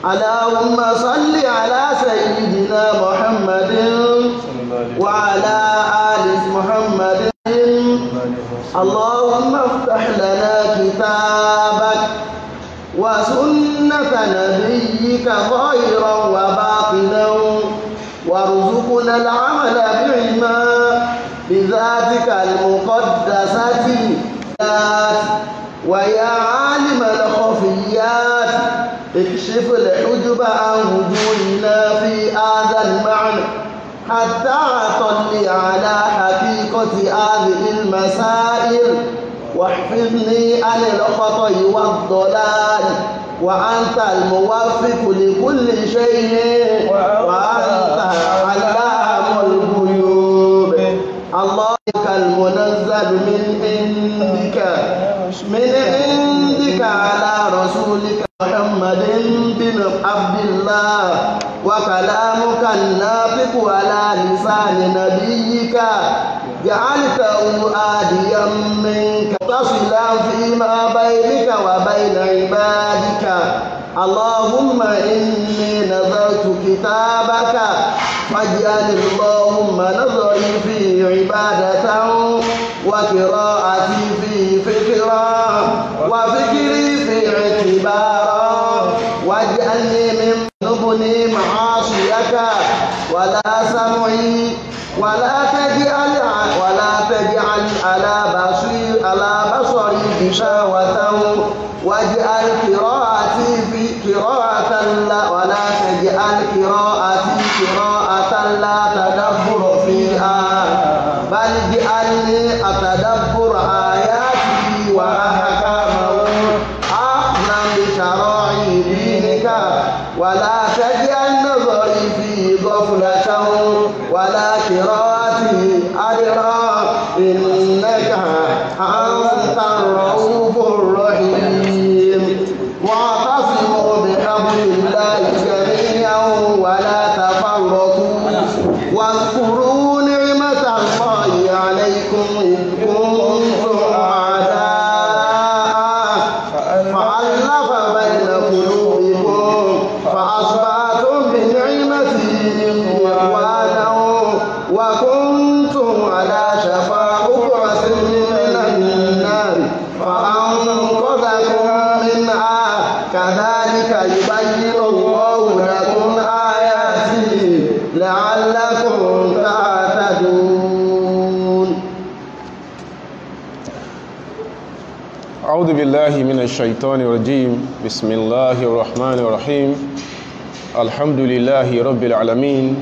اللهم صل على سيدنا محمد وعلى آل محمد اللهم افتح لنا كتابك وسنة نبيك ظاهرا وباطنا وارزقنا العمل بهما بذاتك المقدسة ويا عالم الخفيات اكشف الحجب عن وجوهنا في هذا المعنى حتى أطلع على حقيقة هذه المسائل واحفظني عن الخطأ والضلال وأنت الموفق لكل شيء وأنت علام الغيوب الله المنزل من عندك من عندك على رسولك محمد بن عبد الله وكلامك الناطق على لسان نبيك جعلته آديا منك تصلا فيما بينك وبين عبادك اللهم إني نذرت كتابك فاجعل اللهم نظري في عبادة وقراءتي في فكرا وفكري في اعتبارا واجعلني من نبني معاصيك ولا سمعي ولا تجعل ولا تجعل على بصري على بصري غشاوة واجعل قراءتي في قراءة لا ولا تجعل قراءتي قراءة لا تدبر فيها بل اجعلني أتدبر آياته وأحكامه أعلم بشرائع دينك ولا تجعل نظري في غفلة ولا قراءتي أدرى إنك أنت الرؤوف الرحيم واعتصموا بحبل الله جميعا ولا تفرقوا واذكروا نعمة الله عليكم إذ كنتم أعداء فألف بين قلوبكم فأصبحتم بنعمته إخوانا وكنتم على شفا حفرة من النار فأنقذكم منها كذلك يبين الله لكم آياته لعلكم تعتدون أعوذ بالله من الشيطان الرجيم بسم الله الرحمن الرحيم الحمد لله رب العالمين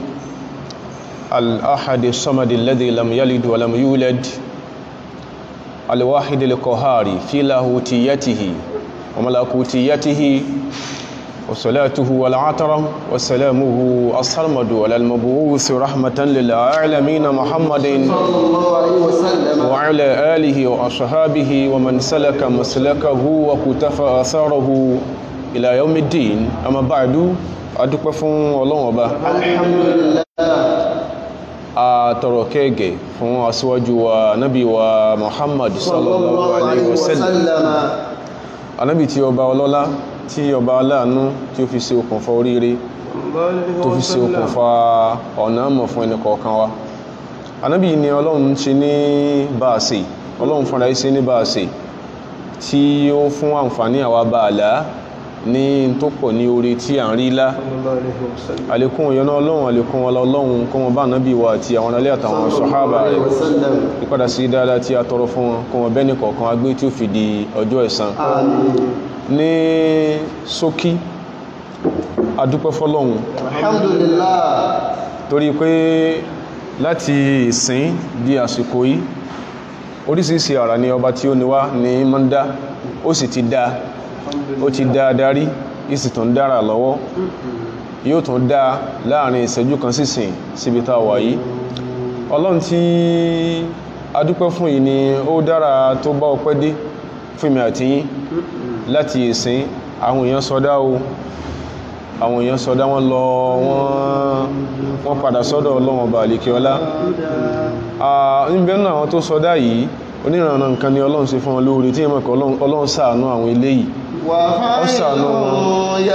الأحد الصمد الذي لم يلد ولم يولد الواحد القهار في لاهوتيته وملكوتيته وصلاته والعطر وسلامه الصمد على المبعوث رحمة للعالمين محمد صلى الله عليه وسلم وعلى آله وأصحابه ومن سلك مسلكه وكتف أثاره إلى يوم الدين أما بعد adúpẹ́ fún ọlọ́run ọba alhamdulillah àtọ̀rọ̀ kẹ́gẹ̀ fún aṣíwájú wa nábì wa muhammad sallallahu alaihi wasallam anábì tí ọba ọlọ́lá tí ọba aláàánú tí ó fi ṣe okùnfà oríire tó fi ṣe okùnfà ọ̀nà mọ̀ fún ẹni kọ̀ọ̀kan wa anábì ni ọlọ́run ṣe ní báàṣe ọlọ́run fúnra ṣe ní báàṣe tí ó fún àǹfààní àwa bàálà ní tó pọ̀ ní orí tí à ń rí lá àlékún ìyọ́nà ọlọ́run àlékún ọlá ọlọ́run kó wọn bá nábì wa àti àwọn alẹ́ àtàwọn sọ̀hábà rẹ̀ ìpadà sí dáadáa tí a tọrọ fún wọn kó wọn bẹ́ẹ̀ ní kọ̀ọ̀kan agbé tí ó fi di ọjọ́ ẹ̀san ní ṣókí adúpẹ́ fọ́lọ́run alhamdulillah torí pé láti ìsìn di àsìkò yìí oríṣiríṣi àrà ni ọba tí ó ní wá ní mọ́ndá ó sì ti dá ó ti dá darí ìsì tó ń dára lọ́wọ́ yóò tún dá láàrin ìṣẹ́jú kan sísìn síbi tá a wà yìí ọlọ́run tí adúpẹ́ fún yìí ni ó dára tó bá ọpẹ́ dé fún mi àti yín láti ìsìn àwọn èèyàn sọdá o àwọn èèyàn sọdá wọn lọ wọ́n padà sọ́dọ̀ ọlọ́run ọba àlèkíọlá níbẹ̀ náà àwọn tó sọdá yìí oníranà nǹkan ni ọlọ́run ṣe fún wọn lóore tí yẹn mọ̀ kọ́ ọlọ́run ṣàánú àwọn eléyìí ó ṣàánú wọn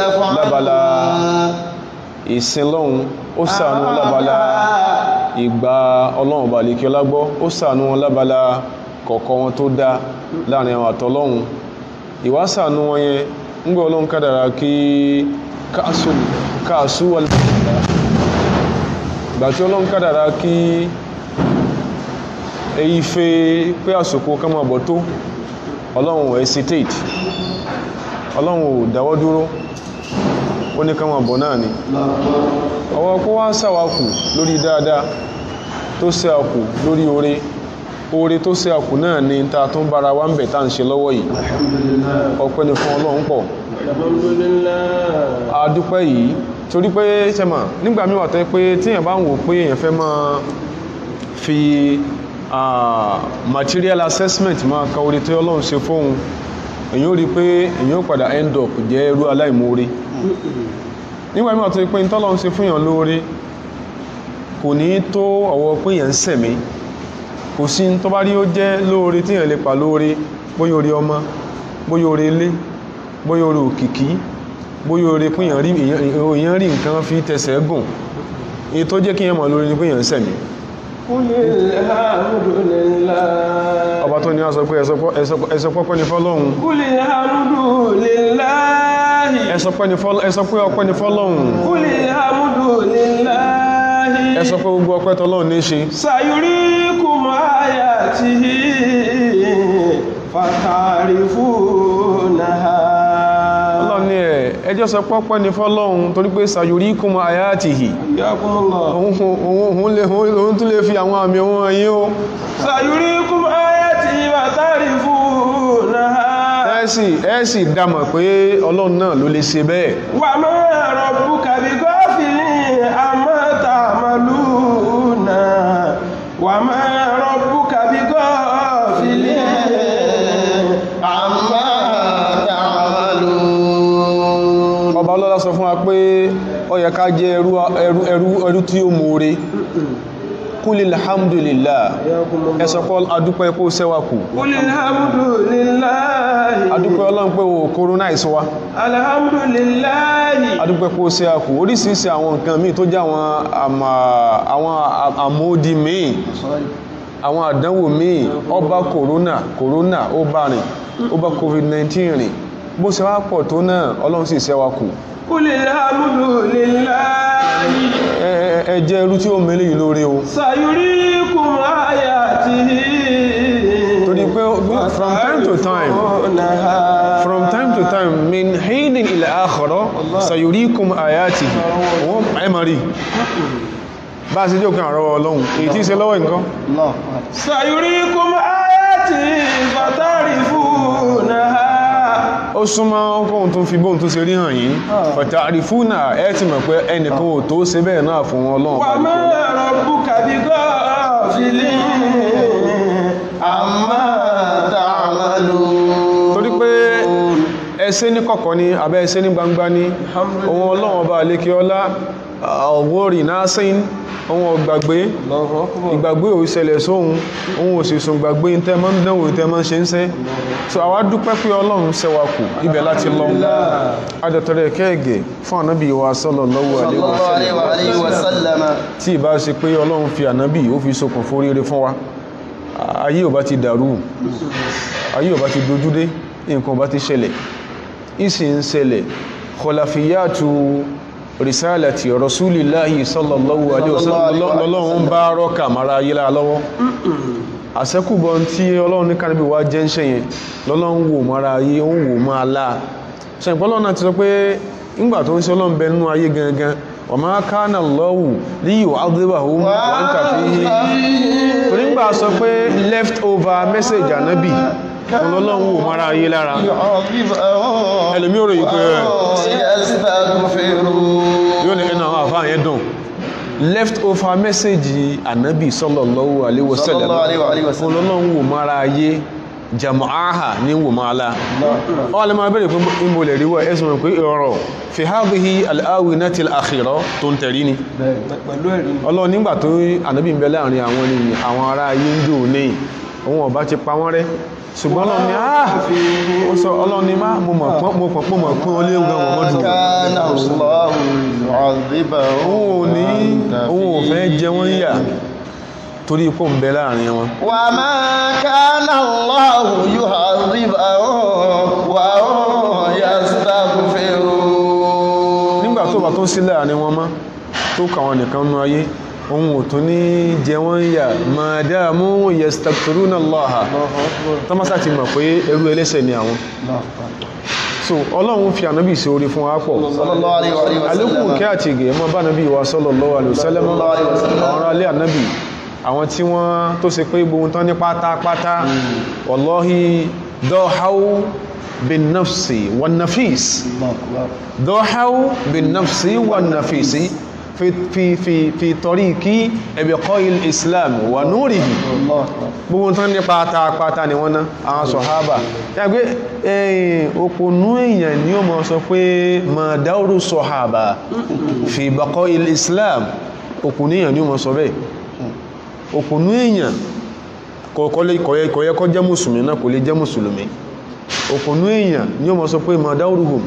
lábala ìsin lọ́hun ó ṣàánú wọn lábala ìgbà ọlọ́run bá lékí ọlágbọ́ ó ṣàánú wọn lábala kọ̀ọ̀kọ́ wọn tó dá láàrin àwọn àtọ́lọ́hun ìwá ṣàánú wọn yẹn ń gbọ́ ọlọ́run kádàrá kí káàsù wà ìgbà tí ọlọ́run kádàrá kí èyí fẹ́ pé àsòkò ká máa bọ̀ tó ọlọ́run hesitate ọlọ́run ò dáwọ́ dúró ó ní ká máa bọ̀ náà ni ọwọ́ kó wá sàwákù lórí dáadáa tó ṣe àkù lórí oore oore tó ṣe àkù náà ni ta tó ń bára wá ń bẹ̀ tá ń ṣe lọ́wọ́ yìí ọpẹ́ ni fún ọlọ́run pọ̀ adúpẹ́ yìí torí pé ṣẹ́mà nígbà míì wà tó pé tíyàn bá ń wò pé èèyàn fẹ́ máa fi material assessment máa ka oore tí ọlọ́run ṣe fóun èyàn ó rí pé èyàn ó padà end up jẹ́ ẹrú aláìmoore nígbà míì wà tó pé tọ́lọ́run ṣe fúnyàn lóore kò ní tó ọwọ́ pé èyàn ń sẹ̀mí kò sí tó bá rí ó jẹ́ lóore tí èyàn lè pa lóore bóyá orí ọmọ bóyá orí ilé bóyá orí òkìkí bóyá orí pé èyàn rí nǹkan fi tẹsẹ̀ gùn èyí tó jẹ́ kí èyàn mọ̀ lórí ni pé èyàn ń sẹ̀mí ọba tó ní a sọ pé ẹsọ pọ́pẹ́ ni fọ́lọ́hun Kúlì hàmúdù lillahi. ẹsọ pé ọpẹ́ ni fọ́lọ́hun Kúlì hàmúdù lillahi. ẹsọ pé gbogbo ọpẹ́ tọ́lọ́hun ní ṣe Sayurikum ayatihi fatarifunaha. ọlọ́run ní ẹ̀ ẹjọ́ sọ pọ́pẹ́ ni fọ́lọ́hun torí pé sayurikum ayatihi Yakumullah. òun tún lè fi àwọn àmì ohun ẹ̀yìn o Sayurikum ayatihi fatarifunaha. ẹ́sì ẹ́sì dámọ̀ pé ọlọ́run náà ló lè ṣe bẹ́ẹ̀ Wa ma rabbuka bighafilin amma ta'maluna. Wa ma rabbuka bighafilin amma ta'malun. ọba ọlọ́lá sọ fún wa pé ó yẹ ká jẹ́ ẹrú ẹrú ẹrú ẹrú tí ó mọ̀ọ́re kúlil alhamdulillah ẹ sọ pé adúpẹ́ kó sẹ́wà kù Qulil hamdulillahi. adúpẹ́ ọlọ́run pé o corona ìsọwá Alhamdulillahi. adúpẹ́ kó sẹ́wà kù oríṣiríṣi àwọn nǹkan míì tó jẹ́ àwọn àmà àwọn àmódi míì àwọn àdánwò míì ọba corona corona ó bá rìn ó bá covid-19 rìn bó ṣe wá pọ̀ tó náà ọlọ́run sì sẹ́wà kù Qulil hamdulillahi. ẹ ẹ- ẹ jẹ́ irú tí ó mẹ́lẹ̀ yìí lórí o Sayurikum ayatihi. torí pé from time to time from time to time min hinin ila akhara sayurikum ayatihi wọ́n ẹmọ̀rí bá a sí jókè àrọwọ́ ọlọ́run èyí tí í ṣe lọ́wọ́ nǹkan Sayurikum ayatihi fatarifunaha. ó súnmọ́ ọkùnrin tó fi bóhun tó ṣe rí hàn yìí pẹ̀tà àrífúnà ẹ ti mọ̀ pé ẹnìkan ò tó ṣe bẹ́ẹ̀ náà fún ọlọ́run Wa ma rabbuka bighafilin amma ta'malun. torí pé ẹsẹ́ ní kọ̀kọ̀ ní abẹ́ ẹsẹ́ ní gbangba ní ohun ọlọ́run ọba àlékí ọlá ọ̀wọ́rì náà sẹ́yìn ohun ọgbàgbé ìgbàgbé ò ṣẹlẹ̀ sóhun ohun òṣìṣùn gbàgbé tẹ́ mọ́ ń dánwò tẹ́ mọ́ ń ṣe ń sẹ́ so àwa dúpẹ́ pé ọlọ́run ṣẹwà kù ibẹ̀ láti lọ adẹ̀tọ̀rẹ̀ kẹ́ẹ̀gẹ̀ fún ànábì wa sallallahu alaihi wasallam tí ìbá ṣe pé ọlọ́run fi ànábì ó fi sokùn foríire fún wa ayé ò bá ti dàrú ayé ò bá ti dojúdé nǹkan ò bá ti ṣẹlẹ̀ ìsì ń ṣẹlẹ̀ kọlàfíyàtù risalati rasulillahi sallallahu alaihi wasallam lọ́lọ́run bá rọ́kà mara ayé lára lọ́wọ́ àṣẹ́kùbọ̀ tí ọlọ́run ní kánibí wá jẹ́ ń ṣe yẹn lọ́lọ́run wò mara ayé ó ń wò máa láà ṣe ìpọ́lọ́ náà ti sọ pé ńgbà tó ń ṣe ọlọ́run bẹ nínú ayé gangan wa ma kana Allahu li yu'adhibahum wa anta fihim torí ńgbà sọ pé left over message ànábì ọlọ́run wò mara ayé lára ẹlòmí ò ròyìn pé yóò ní ẹnu àwọn àfáà yẹn dùn left over message ànábì sallallahu alaihi wasallam ọlọ́run wò mara ayé jama'aha ní wò máa lá wọ́n lè máa bẹ̀rẹ̀ pé ìmò lè ríwọ́ ẹ̀sùn rẹ̀ pé ọ̀rọ̀ fi hadhihi al-awinati al-akhira tó ń tẹ̀rí ni pẹ̀lú ẹ̀rí ọlọ́run nígbà tó ànábì ń bẹ láàrin àwọn ènìyàn àwọn ará ayé ń jò ní òun ọba ti pa wọ́n rẹ́ ṣùgbọ́n ọlọ́run ni ah ó sọ ọlọ́run ni má mo mọ̀ pọ́n mo pọ̀ pọ́n mọ̀ pọ́n olé gan wọ́n mọ́dún كان الله يعذبهم òun ò ní òun ò fẹ́ jẹ wọ́n yà torí ipò ń bẹ láàrin wọn وما كان الله يعذبهم وهم يستغفرون nígbà tó bá tó ń sí láàrin wọn mọ́ tó kà wọn nìkan nú ayé òun ò tún ní jẹ wọ́n yà madamu yastaghfiruna Allaha tọ́másá ti mọ̀ pé ẹrú ẹlẹ́ṣẹ̀ ni àwọn so ọlọ́run fi ànábì sí orí fún wa pọ̀ صلى الله عليه وآله alékùn وسلم kí àti ìgẹ̀ mọ́ bá nàbí wa sallallahu alaihi wasallam Sallallahu alaihi wasallam. àwọn ará alẹ́ ànábì àwọn tí wọ́n tó ṣe pé gbogbo tán ní pátápátá wallahi dọ́háwó bin nafsi wan nafis الله أكبر dọ́háwó bin nafsi wan nafisi fi fi fi fi tariqi ibqa'il islam wa nurihi الله أكبر gbogbo tán ní pátápátá ni wọ́n ná àwọn sọ̀hábà yàgbé ẹ̀yìn òpònú èèyàn ni ó mọ̀ sọ pé ma dáúrú sọ̀hábà fi baqa'i islam òpònú èèyàn ni ó mọ̀ sọ bẹ́ẹ̀ òpònú èèyàn kọ̀yẹ kọ́ jẹ́ mùsùlùmí náà kò lè jẹ́ mùsùlùmí òpònú èèyàn ni ó mọ̀ sọ pé ma dáúrúhùn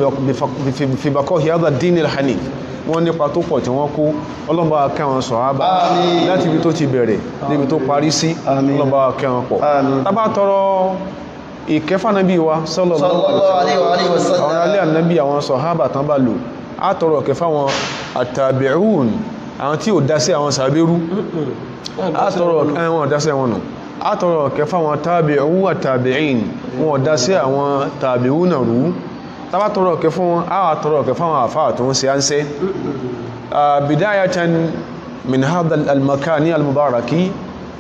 fi baqa'i hadha ad-din al-hanif wọ́n nípa tó pọ̀ tí wọ́n kó ọlọ́mbà kẹwọn sọ̀hábà Àmín. láti ibi tó ti bẹ̀rẹ̀ níbi tó parí sí Àmín. ọlọ́mbà kẹwọn pọ̀ Àmín. tàbá tọrọ ìkẹfànàbí wa sallallahu صلى الله عليه وآله àwọn alẹ́ وسلم ànábì àwọn sọ̀hábà tán bá lò á tọrọ kẹfà wọn àtàbẹ̀rún àwọn tí ò dá sí àwọn sàbẹ̀rú á tọrọ ẹwọn dá sí àwọn nù á tọrọ kẹfà wọn tàbẹ̀rún àtàbẹ̀rin wọn ò dá sí àwọn tàbẹ̀rú náà rú tàbá tọrọ kẹfà wọn á wà tọrọ kẹfà wọn àfáà tó ń ṣe ánsẹ́ bidayatan min hadha al-makani al-mubaraki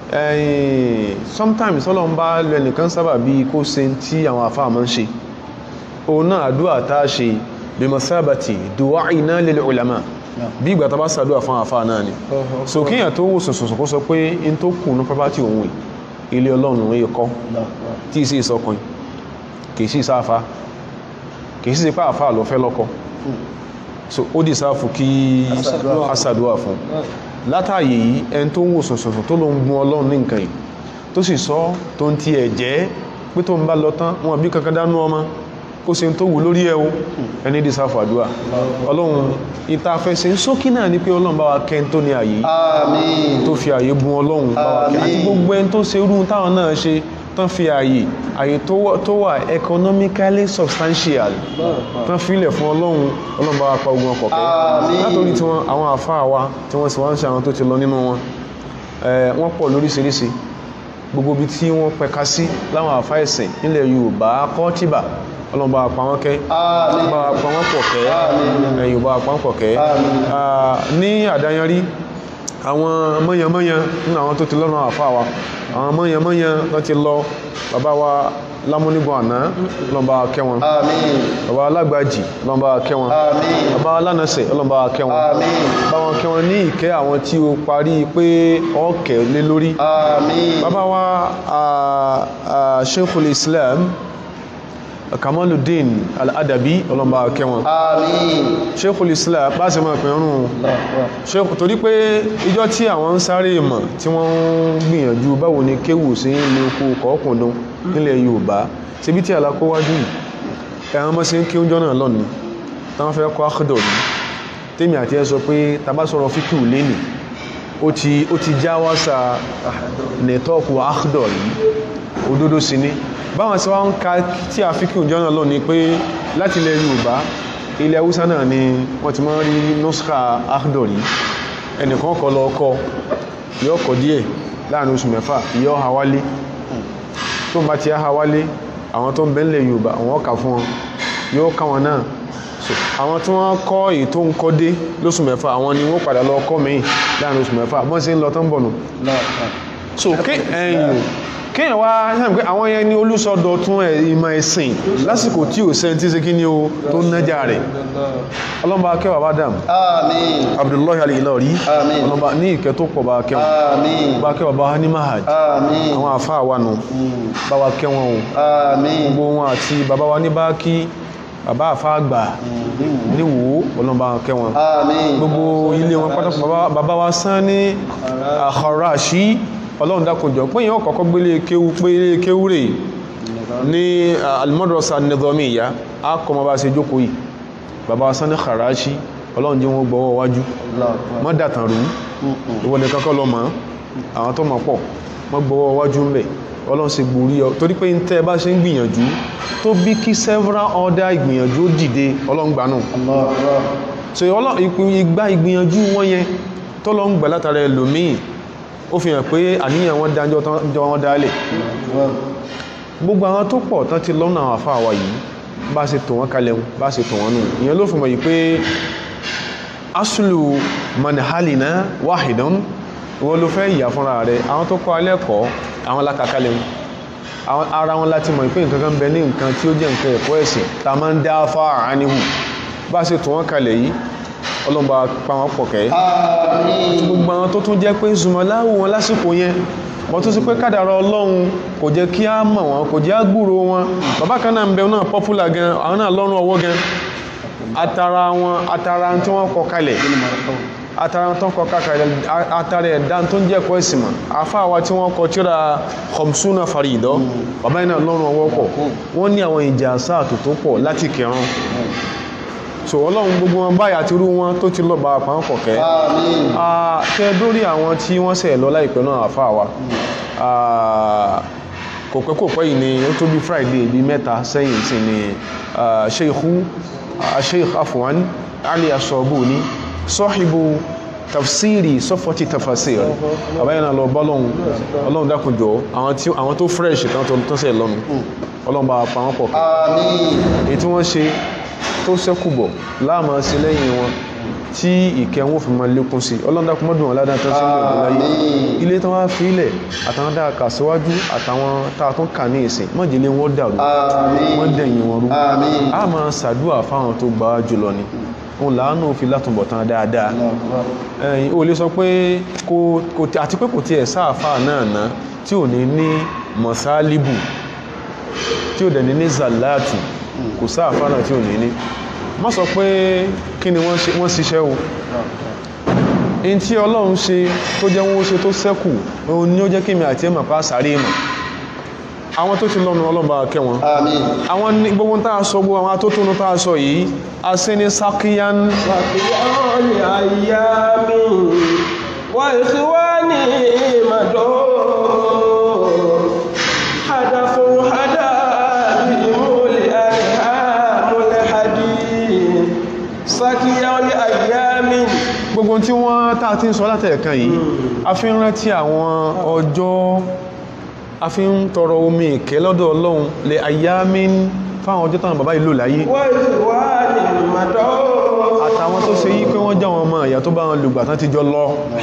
eh, sometimes ọlọ́run bá lọ ẹnìkan sábà bí kó ṣe tí àwọn àfáà máa ń ṣe òun náà àdúrà tá a ṣe bí masabati du'a'ina lil ulama bí ìgbà tá bá sàdúrà fún àfáà náà ni so kíyàn tó wò sùnsùn kó sọ pé in tó kù ní property òun yìí, ilé ọlọ́run yìí kọ́ tí ì sí ìsọkùnrin kì í sí ìsáfà kì í sí ipá àfáà lọ fẹ́ lọ́kọ so ó dì sáfù kí Aṣàdúà. aṣàdúà fún látàyè yìí ẹni tó ń wò sùnsùn tó ló ń gun ọlọ́run ní nǹkan yìí tó sì sọ tó ń ti ẹ̀ jẹ́ pé tó ń bá lọ tán wọn bí kankan dánú ọmọ kó se tó wù lórí ẹ̀ o ẹni dì sáfù àdúà ọlọ́run ìta fẹsẹ̀ ń sókí náà ni pé ọlọ́run bá wa kẹ́ ń tó ní àyè yìí آمين tó fi àyè bùn ọlọ́run bá wa kẹ́ àti Àmín. gbogbo ẹni tó ṣe irú táwọn náà ṣe tán fi àyè àyè tó wà- tó wà economically substantial tán filẹ̀ fún ọlọ́run ọlọ́run bá wa pa ogun ọkọ̀ kẹ́ Àmín. látòrí tí wọ́n àwọn àfáà wa tí wọ́n sì wá ń ṣe àwọn tó ti lọ nínú wọn eh, wọ́n pọ̀ lóríṣiríṣi gbogbo ibi tí wọ́n pẹ̀ka sí láwọn àfáà ẹ̀sìn nílẹ̀ Yorùbá kọ́tíbà ọlọ́run bá wa pa wọ́n kẹ́ آمين bá wa pa wọ́n pọ̀ kẹ́ Àmín. ẹ̀yìn bá wa pa wọ́n pọ̀ kẹ́ Àmín. Ah, ní àdáyanrí àwọn mọ́yànmọ́yàn nínú àwọn tó ti lọ́nà àfáà wa àwọn mọ́yànmọ́yàn tó ti lọ bàbá wa lámúnigbọ̀n àná lọ́nà kẹ́ wọn آمين bàbá alágbàjì lọ́nà kẹ́ wọn آمين bàbá alánàṣẹ ọlọ́mọba kẹwọn Àmín. báwọn kẹwọn ní ìkẹ́ àwọn tí ó parí pé ọkẹ̀ lé lórí آمين bàbá wa ah, ah, Sheikhul Islam Kamaluddin Al-Adabi ọlọ́mọba kẹwọn آمين Sheikhul Islam bá ṣe máa pẹ̀rún Sheikh torí pé ìjọ tí àwọn ń sáré ìmọ̀ tí wọ́n ń gbìyànjú báwo ni kéwù sí ilé oko kọ̀ọ̀kùndún nílẹ̀ Yorùbá síbi tí alákówájú yìí ẹ̀wọ̀n mọ́ sí ń kí oúnjẹ náà lọ́nà táwọn fẹ́ kọ́ akhdọ̀ ní tèmi àti ẹ sọ pé tàbá sọ̀rọ̀ fíkìú lẹ́nì ó ti ó ti já wáṣà nẹ̀tọ́ọ̀kù akhdọ̀ yìí òdodo sí ni báwọn sí wá ń ka tí a fíkìú jọ náà lọ́nà pé láti ilẹ̀ Yorùbá ilẹ̀ Haúsá náà ni wọ́n ti máa ń rí nuskha akhdọ̀ yìí ẹnìkan kọ lọ kọ yóò kọ díẹ̀ láàrin oṣù mẹ́fà yóò ha wálé tó bá ti ha wálé àwọn tó ń bẹ́ńlẹ̀ Yorùbá àwọn ọkà fún wọn yóò ká wọn náà So, àwọn tí wọ́n kọ́ èyí tó ń kọ́ dé lóṣù mẹ́fà àwọn ni wọ́n padà lọ kọ́ mẹ́yìn láàrin oṣù mẹ́fà bọ́n sí ń lọ tó ń bọ̀nù so ké ẹ̀yìn kéèyàn wá ṣáà pé àwọn yẹn ní olùsọdọ̀ tún ẹ̀ ìmọ̀ ẹ̀sìn lásìkò tí ò sẹ́ni tí ṣe kí ni o tó nájà rẹ̀ ọlọ́mọba kẹwàá bá dàm آمين Abdullahi al-Ilori Àmín. ọlọ́mọba ní ìkẹ́ tó pọ̀ bá kẹwàá آمين bá kẹwàá bá ní mahad آمين àwọn àfáà wà nù bá wa kẹ́ wọn o آمين gbogbo wọn àti bàbá wa ní báàkí bàbá àfáà àgbà níwò ọlọ́mọba kẹ́ wọn آمين gbogbo ilé wọn pátápátá bàbá- bàbá wa sán ní àkọ̀ráṣí ọlọ́run dákunjọ pé yíò kọ̀kọ́ gbélé kéwú pé ilé kéwú rè ní al-madrasa an-nizamiyya a kọ́ ma bá ṣe jókòó yìí bàbá Sani Karachi ọlọ́run jẹ́ wọn gbọ́wọ́ wájú mọ́ dàtàn rú ìwọ̀n nìkan kọ́ lọ mọ́ àwọn tó mọ̀ pọ̀ mọ́ gbọ́wọ́ wájú ń bẹ̀ ọlọ́run ṣe gborí ọ torí pé ń tẹ́ bá ṣe ń gbìyànjú tó bí kí several other ìgbìyànjú ó dìde ọlọ́run gbà náà so ìgbà ìgbìyànjú wọn yẹn tó lọ ń gbà látara ẹlòmíì ó fi hàn pé àníyàn wọn dájọ́ jọ wọn dálẹ̀ gbogbo àwọn tó pọ̀ tán ti lọ́nà àwọn àfáà wa yìí bá ṣe tò wọ́n kalẹ̀ bá ṣe tò wọ́n nù ìyẹn ló fi mọ̀ yìí pé asulu manhalina wahidan wọ́n ló fẹ́ ìyà fúnra rẹ̀ àwọn tó kọ́ alẹ́kọ̀ọ́ àwọn lákàkalẹ̀ àwọn ara wọn láti mọ̀ pé nǹkan kan bẹ ní nǹkan tí ó jẹ́ nǹkan ẹ̀kọ́ ẹ̀sìn ta máa ń dá fáà áníhù bá ṣe tò wọ́n kalẹ̀ yìí ọlọ́mọba pa wọn pọ̀ kẹ́ gbogbo àwọn tó tún jẹ́ pé zùmọ̀láwò wọn lásìkò yẹn wọ́n tó sì pé kádàrá ọlọ́run kò jẹ́ kí á mọ̀ wọn kò jẹ́ á gbúrò wọn bàbá kan náà ń bẹ náà popular gan àwọn náà lọ́rùn ọwọ́ gan atara wọn atara tí wọ́n kọ kalẹ̀ atara tó ń kọ kalẹ̀ atara ẹ̀dá tó ń jẹ́ ẹ̀kọ́ ẹ̀sìn mọ̀ afá wa tí wọ́n kọ tíra khamsuna faridọ́ bàbá yìí náà lọ́rùn ọwọ́ pọ̀ wọ́n ní àwọn ìjà sáà tó tó pọ̀ láti kẹrun so ọlọ́run gbogbo wọn báyà ti rú wọn tó ti lọ bá àpamọ́ kọ̀kẹ́ tẹ́ dórí àwọn tí wọ́n ṣẹ̀ lọ láìpẹ́ náà àfa wa kò pẹ́ kò pẹ́ yìí ni ó tó bí friday bíi mẹ́ta sẹ́yìn sí ni sheikhu sheikh afwan ali asọ́bùní sọ́hìbù tafsiri sọ́fọ́tì tafasir àbáyé náà lọ bọ́lọ́hun ọlọ́run dákunjọ àwọn tó fresh tán tó ṣẹ̀ lọ́nu ọlọ́run bá àpamọ́ kọ̀kẹ́ èyí tí wọ́n ṣe tó sẹ́kù bọ̀ láàmà sí lẹ́yìn wọn tí ìkẹ́ wọn fi máa lékún sí ọlọ́dàkùn mọ́dún ọ̀ládá tó sí ìlú láyé ilé tó wá fi ilẹ̀ àtàwọn dáa kà síwájú àtàwọn táa tó kà ní ìsìn mọ́jìlé wọn dàrú wọ́n dẹ̀yìn wọn rú a máa ṣàdúà fáwọn tó gbà á jùlọ ni òun làánú fi látúbọ̀ tán dáadáa ẹ̀yìn o lè sọ pé àti pé kò tiẹ̀ sáàfà náà ná tí ò ní ní mọ̀sálíbù tí ò dẹ̀ ní ní zàláàtù kò sáà fánà tí ò ní ní má sọ pé kí ni wọ́n ṣiṣẹ́ o in tí ọlọ́run ṣe tó jẹ́ wọ́n ṣe tó sẹ́kù òun ni ó jẹ́ kí mi àti ẹ̀mà pa sàárè mọ̀ àwọn tó ti lọ́nu ọlọ́run bá kẹ́ wọn àwọn gbogbo tá a sọ gbogbo àwọn atótónu tá a sọ yìí a sí ní sákíyán sákíyán ní àyà mi wà ìṣíwá ní ìmọ̀dọ́ hadafun hadaf sákíyàwó àyàmì gbogbo tí wọ́n tàà tí ń sọ látẹ̀ẹ̀kan yìí a fi ń rántí àwọn ọjọ́ a fi ń tọrọ omi ìkẹ́ lọ́dọ̀ ọlọ́run lè àyàmì fáwọn ọjọ́ táwọn bàbá ìlú láyé àtàwọn tó ṣe yí pé wọ́n jẹ́ wọn ọmọ ìyà tó bá wọn lùgbà tán ti jọ lọ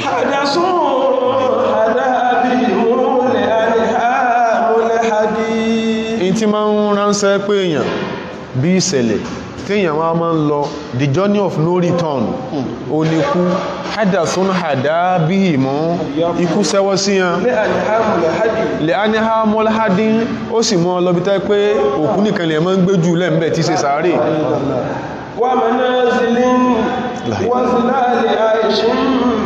in ti máa ń ránṣẹ́ pé èèyàn bí ìṣẹ̀lẹ̀ téèyàn wá máa ń lọ the journey of no return ó ní kú hadasun hada bí ìmọ̀ ikú sẹ́wọ́ sí yan lè aniha mọ́láhádín ó sì mọ́ lọ́bí tẹ́ pé òkú nìkan lè máa ń gbé jù lẹ́m̀bẹ̀ tí ṣe sàárè wà manazilin wà sílálẹ̀ àìṣìn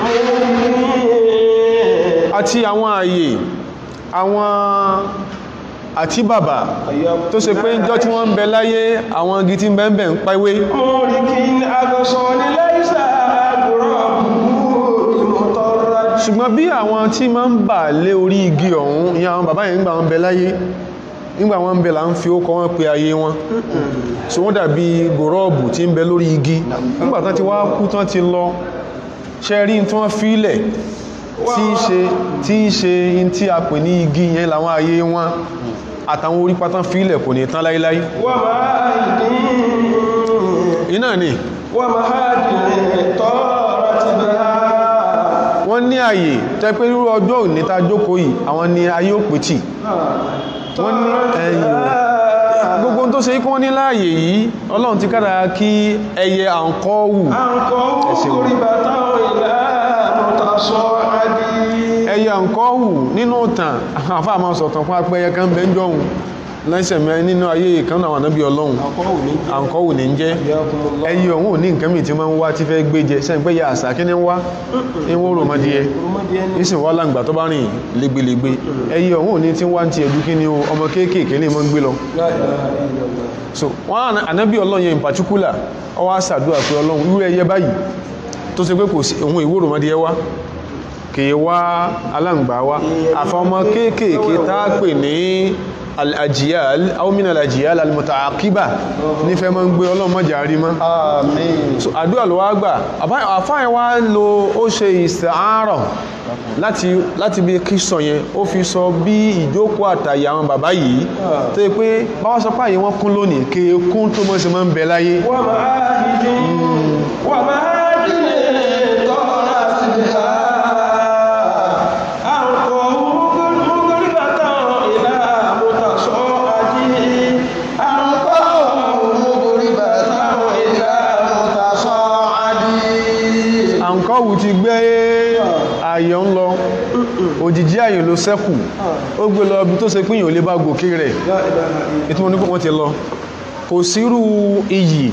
àti àwọn ààyè àwọn àti bàbá tó ṣe pé ìjọ tí wọ́n ń bẹ láyé àwọn igi tí ń bẹ ń bẹ ń pẹ́wé ṣùgbọ́n bí àwọn tí ma ń bà lé orí igi ọ̀hún ìyá àwọn bàbá yẹn nígbà wọn bẹ láyé nígbà wọn bẹ là ń fi ókọ wọn pe ayé wọn so wọ́n dàbí gòrọ́ọ̀bù tí ń bẹ lórí igi nígbà tán ti wá kú tán ti lọ ṣe rí tí wọ́n fílẹ̀ tí í ṣe tí í ṣe in tí a pè ní igi yẹn làwọn ayé wọn àtàwọn orí pátán fílẹ̀ kò ní tán láíláí wà máa iná ni wà máa dìde tọ́rọ ti bẹ̀rẹ̀ wọ́n ní àyè tẹ́ pé rú ọjọ́ òní ta jókòó yìí àwọn ni ayé ò pètì wọ́n ní ẹ̀yìn gbogbo tó ṣe ikú wọ́n ní láàyè yìí ọlọ́run ti kára kí ẹyẹ àǹkọ́wù orí bàtà ìlà mọ̀tàṣọ́ adì ẹyẹ àǹkọ́wù nínú ìtàn àfáà máa sọ̀tàn fún apẹyẹ kan bẹ́ ń jọun lẹ́sẹ̀ mẹ́ nínú ayé ìkan àwọn ànábì ọlọ́run àǹkọ́wò ní jẹ́ ẹyí ọ̀hún ò ní nǹkan mìí tí máa ń wá tí fẹ́ gbé jẹ sẹ́yìn pé ya àṣà kí ní wá ń wó rọmọdíẹ nísìn wá láǹgbà tó bá rìn lẹ́gbẹ̀lẹ́gbẹ̀ ẹyí ọ̀hún ò ní tí wá ń ti ẹ̀dú kí ni o ọmọ kéékèèké ní mọ́ ń gbé lọ so wọ́n ànábì ọlọ́run yẹn in particular ó wá ṣàdúrà pé ọlọ́run irú ẹyẹ báyìí tó ṣe pé kò sí òun ìwó rọmọdíẹ wá kìí wá aláǹgbà wá àfọmọ kéékèèké tá a pè ní al-ajiyal aumina al-ajiyal al-mutaaqiba nífẹ́ mọ́ ń gbé ọlọ́mọjà rí mọ́ Àmín. so àdúrà ló wá gbà àfáà wá lo ó ṣe ìsàárọ̀ láti láti bí kí sọ yẹn ó fi sọ bí ìjókòó àtàyè àwọn bàbá yìí tó yẹ pé báwọn sọ páyé wọn kún lónìí kéèkún tó mọ́ sí mọ́ ń bẹ láyé àǹkọ́wù ti gbé ayọ̀ ń lọ òjìjí ayọ̀ ló sẹ́kù ó gbé lọ bí tó ṣe pín yóò lè bá gòkè rẹ̀ ètò wọn ní kò wọ́n ti lọ kò sírú iyì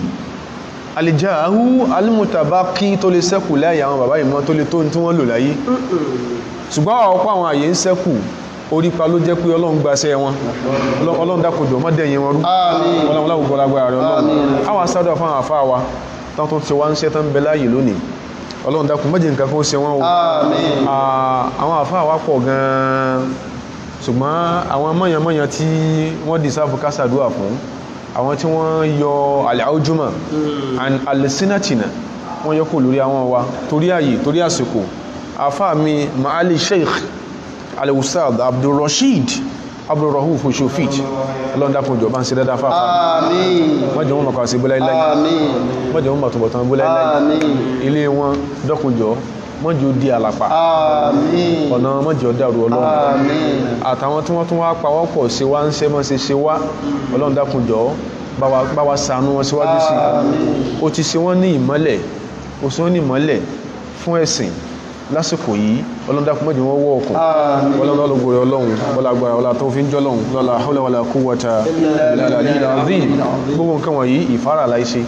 alìjáhú alìmùtàbákí tó lè sẹ́kù láyé àwọn bàbá ìmọ̀ tó lè tó tí wọ́n lò láyé ṣùgbọ́n ọ̀pọ̀ àwọn àyè ń sẹ́kù orípa ló jẹ́ pé ọlọ́run gbaṣẹ́ wọn ọlọ́run dákòjò mọ́dẹ̀yìn wọn rú Àmín. ọlọ́run láwùgbọ́ lágbára rẹ̀ ọlọ́run Àmín. àwọn asádọ̀ fún àwọn àfáà wa tán tó ti wá ń ṣẹ́ tán bẹ láàyè lónìí ọlọ́run dákun mọ́jì nǹkan kó ṣe wọ́n o Àmín. Ah, àwọn àfáà wa pọ̀ gan-an ṣùgbọ́n àwọn mọ̀yànmọ̀yàn tí wọ́n dìsáàfù kásàdúà fún àwọn tí wọ́n yọ àlàójúmọ̀ and alẹ́sínàtìnà wọ́n yọ kò lórí àwọn wa torí ààyè torí àsìkò àfáà mi maali sheikh alẹ́wùsáàd abdulrasheed abdulrahuf oṣofit ọlọ́ndàkùnjọ bá ń ṣe dáadáa fáfá Àmín. mọ́jọ wọn mọ̀kà sí bọ́lá iláyé Àmín. mọ́jọ wọn mọ̀tọ̀bọ̀tán bọ́lá iláyé Àmín. ilé wọn dọ́kùnjọ mọ́jọ di àlàpà Àmín. ọ̀nà mọ́jọ dàrú ọlọ́run Àmín. àtàwọn tí wọ́n tún wá pawọ́pọ̀ sí wá ń ṣe mọ́ sí ṣe wá ọlọ́run dákunjọ́ bá wa- bá wa ṣàánú wọn síwájú sí ó ti ṣe wọ́n ní ìmọ́lẹ̀ ó ṣe wọ́n ní ìmọ́lẹ̀ fún ẹ̀sìn lásìkò yìí ọlọ́run dákun mọ́jọ wọn wọ́ ọkùn Àmín. ọlọ́run lọ́lọ́gbò rẹ̀ ọlọ́run wọlá agbára wọlá tó fi ń jọ́lọ́run lọ́la hawla wala quwwata illa billahil azim gbogbo nǹkan wọ̀nyí ìfárà láìṣe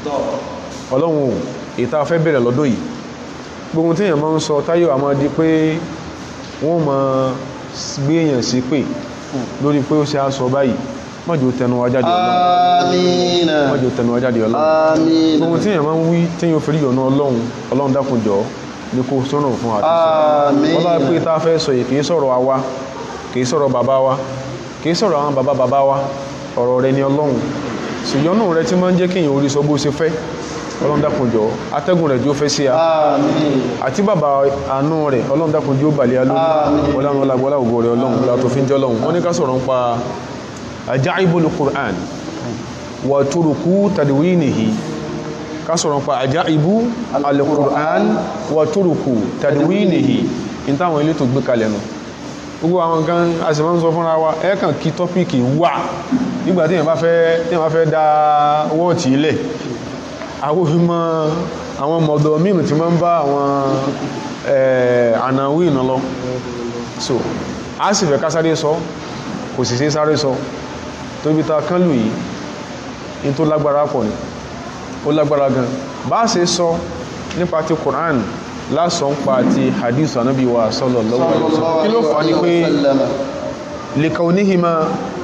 ọlọ́run ìta fẹ́ bẹ̀rẹ̀ lọ́dọ̀ yìí gbogbo tí èèyàn máa ń sọ táyọ̀ àmọ́ di pé wọ́n máa gbé èèyàn sí pé lórí pé ó ṣe á sọ báyìí mọ́jọ tẹnu wa jáde ọlọ́run Àmín. mọ́jọ tẹnu wa jáde ọlọ́run Àmín. gbogbo tí èèyàn máa ń wí tí èèyàn fi rí ọ̀nà ọlọ́run ọlọ́run dákun jọ ní kó sọ́nà fún àti Àmín. wọ́n bá pé tá a fẹ́ sọ yìí kìí sọ̀rọ̀ àwa kìí sọ̀rọ̀ bàbá wa kìí sọ̀rọ̀ àwọn bàbá bàbá wa ọ̀rọ̀ rẹ ni ọlọ́run ṣùgbọ́n rẹ tí máa ń jẹ́ kéèyàn orí sọ bó ṣe fẹ́ ọlọ́run dákun jọ atẹ́gùn rẹ̀ jó fẹ́ sí a Àmín. àti bàbá àánú rẹ̀ ọlọ́run dákun jí ó bàlẹ̀ alórí ọlọ́run ọlágbọ́lá ògo rẹ̀ ọlọ́run ọlá tó fi ń jẹ́ ọlọ́run wọ́n ní ká sọ̀rọ̀ ń pa ajaibul Qur'an wa turuku tadwinihi ká sọ̀rọ̀ ń pa ajaibu al-Qur'an wa turuku tadwinihi in táwọn ilé tó gbé kalẹ̀ nù gbogbo àwọn kan a sì máa ń sọ fúnra wa ẹ̀ẹ̀kan kí tọ́pìkì wà nígbà tí èèyàn bá fẹ́ tí èèyàn bá fẹ́ dá wọ́ọ̀tì ilẹ̀ àwọn òfìmọ̀ àwọn mọ̀dọ̀ mìíràn tí máa ń bá àwọn ànàwí ìnà lọ so a sì fẹ́ ká sáré sọ kò sì sí sáré sọ tó bí ta kán lù yìí in tó lágbára pọ̀ ní ó lágbára gan bá ṣe sọ nípa ti Qur'an lásán pa ti hadith anábí wa sallallahu alaihi wasallam kí ló fà ní pé likaunihima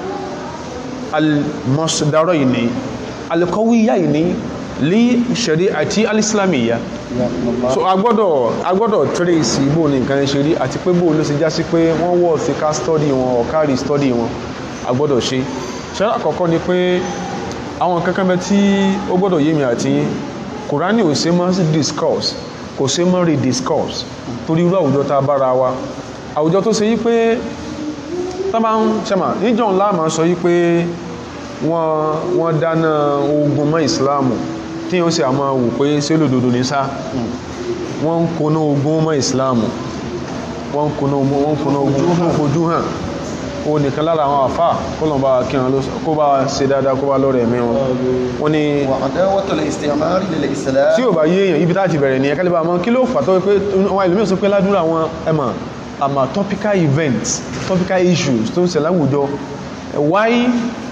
al-masdaraini al-qawiyyaini li shari'ati al-islamiyya so agbọ́dọ̀ agbọ́dọ̀ trace bó ní nǹkan ṣe rí àti pé bó ló ṣe já sí pé wọ́n wọ́ sí ká study wọn or carry study wọn agbọ́dọ̀ ṣe ṣe àkọ́kọ́ ni pé àwọn kankan bẹ tí ó gbọ́dọ̀ yé mi àti yín kùránì ò ṣe mọ́ sí discourse kò ṣe mọ́ rediscourse torí irú àwùjọ tá a bára wa àwùjọ tó ṣe yí pé tá bá ń ṣẹ́mà níjọ́ ńlá máa sọ yí pé wọ́n wọ́n dáná ogun mọ́ ìsìláàmù tí ó sì àmọ́ wò pé ṣé lòdòdó ní sá wọ́n ń koná ogun mọ́ ìsìláàmù wọ́n ń koná ogun wọ́n ń koná ogun fún fojú hàn o nìkan lára àwọn àfà kọlọ̀mbà kí wọn kó bá ṣe dáadáa kó bá lọ́rẹ̀ ẹ̀mí wọn wọ́n ní وعداوة الاستعمار للإسلام tí ò bá yé èèyàn ibi táti bẹ̀rẹ̀ ní ẹ̀kẹ́lẹ́bà mọ́ kí ló fà tó pé wọ́n ìlú mìíràn sọ pé ládúrà àwọn ẹmà àmà topical events topical issues tó ń ṣẹlẹ̀ láwùjọ why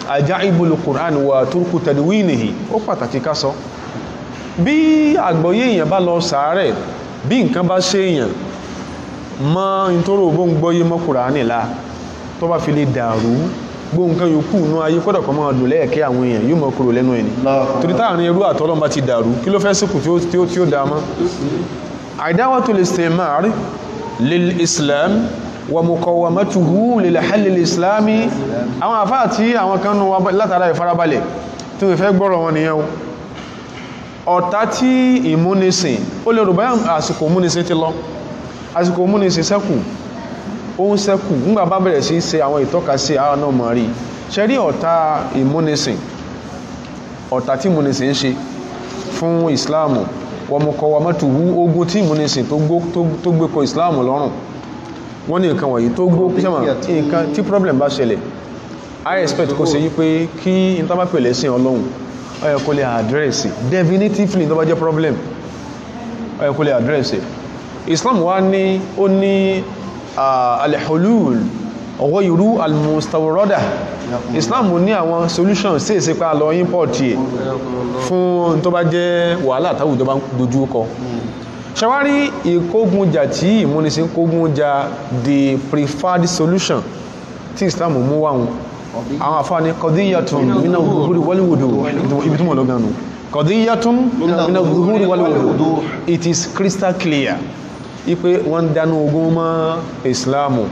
ajaibul Qur'an wa turku tadwinihi ó pàtàkì ká sọ bí àgbọ́yé èèyàn bá lọ sàárẹ̀ bí nǹkan bá ṣe èèyàn mọ́ nítorí òbó ń gbọ́yé mọ́ Kùránì lá tó bá fi lè dàrú gbó nǹkan yòókù nú ayé kọ́dọ̀ kan máa dùn lẹ́ẹ̀kẹ́ àwọn èèyàn yóò mọ́ kúrò lẹ́nu ẹni torí táàrin ẹrú àtọ́lọ́mbá ti dàrú kí ló fẹ́ síkù tí ó tí ó tí ó dáa mọ́ àìdáwàtò lè istimar lil islam wa muqawamatuhu lil halil islami àwọn àfáà tí àwọn kan nù wá látara ìfarabalẹ̀ tí wọ́n fẹ́ gbọ́rọ̀ wọn nìyẹn o ọ̀tá tí ìmúnisìn ó lè rò báyà àsìkò ìmúnisìn ti lọ àsìkò ìmúnisìn sẹ́kù ó ń sẹ́kù nígbà bá bẹ̀rẹ̀ sí ṣe àwọn ìtọ́ka sí àwọn náà mọ̀ rí ṣe rí ọ̀tá ìmúnisìn ọ̀tá tí ìmúnisìn ń ṣe fún ìsìláàmù wọmọkọwọmọtòwú ogun tí ìmúnisìn tó gbó tó gbé kọ ìsìláàmù lọ́rùn wọ́n ní nǹkan wọ̀nyí tó gbó sẹ́mà nǹkan tí problem bá ṣẹlẹ̀ i expect kó ṣe yí pé kí n tá bá pèlè sí ọlọ́run ó yẹ kó lè àdírẹ́sì definitively tó bá jẹ́ problem ó yẹ kó lè àdírẹ́sì islam wá ní ó ní alhulul ọwọ́ irú almustawroda islam ní àwọn solution sí ìsípa lọ import yẹ fún tó bá jẹ́ wàhálà táwùjọ bá ń dojú kọ ṣẹwárí ìkógunjà tí ìmúnisìn kógunjà the preferred solution tí islam mú wáhùn àwọn àfáàní kọdíyàtún mina zuhuri wọléwòdó ibi tí mọ̀ lọ́gánu kọdíyàtún mina zuhuri wọléwòdó it is crystal clear ipe wọ́n dánú ogun mọ́ islamu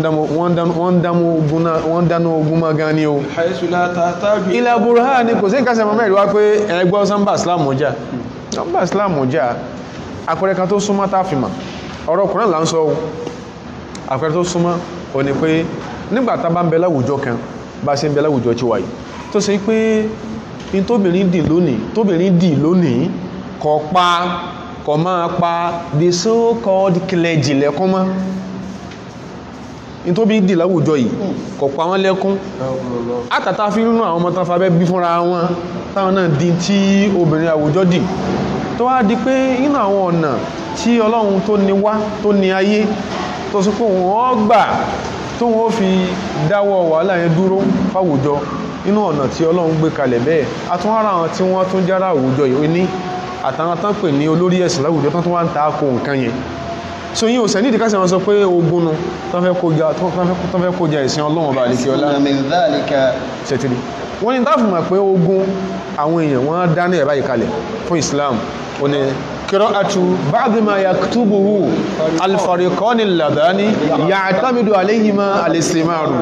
wọ́n dánú ogun mọ́ gan ni o ilẹ̀ burhan ni kò sí ìkásẹ̀ mọ́ mẹ́rin wá pé ẹgbọ́ sánbà islamu jà sánbà islamu jà àpẹẹrẹ kan tó súnmọ́ táfìmà ọ̀rọ̀ ọkùnrin là ń sọ àpẹẹrẹ tó súnmọ́ ò ní pé nígbàtá bá ń bẹ láwùjọ kan bá ṣe ń bẹ láwùjọ tí wáyé tó ṣe pé in tóbìnrin dì lónìí tóbìnrin dì lónìí kọ pa kọ máa pa the so called clergy lẹ́kún mọ́ in tó bí dì láwùjọ yìí kọ pa wọ́n lẹ́kún àtàtà fi rínú àwọn ọmọ tán fàbẹ́ bí fúnra wọn táwọn náà di tí obìnrin àwùjọ dì tó wá di pé inú àwọn ọ̀nà tí ọlọ́run tó ní wá tó ní ayé tó sì pé wọ́n gbà tó wọ́n fi dáwọ́ wàhálà yẹn dúró fáwùjọ inú ọ̀nà tí ọlọ́run gbé kalẹ̀ bẹ́ẹ̀ àtúnwárà àwọn tí wọ́n tún jára àwùjọ yìí ní àtàwọn tán pè ní olórí ẹ̀sìn láwùjọ tán tún wá ń ta kó nǹkan yẹn so yín ò sẹ́ nídìí kásẹ̀ wọn sọ pé ogun nu tán fẹ́ kó ja ìsìn ọlọ́run ọba àlekí ọlá ṣètìlì wọ́n ní dáàfù mọ̀ pé ogun àwọn èèyàn wọ́n dá ní ẹ̀bá ìkalẹ̀ fún Islam ó ní qira'atu ba'd ma yaktubuhu al-fariqani alladhani ya'tamidu alayhima al-istimaru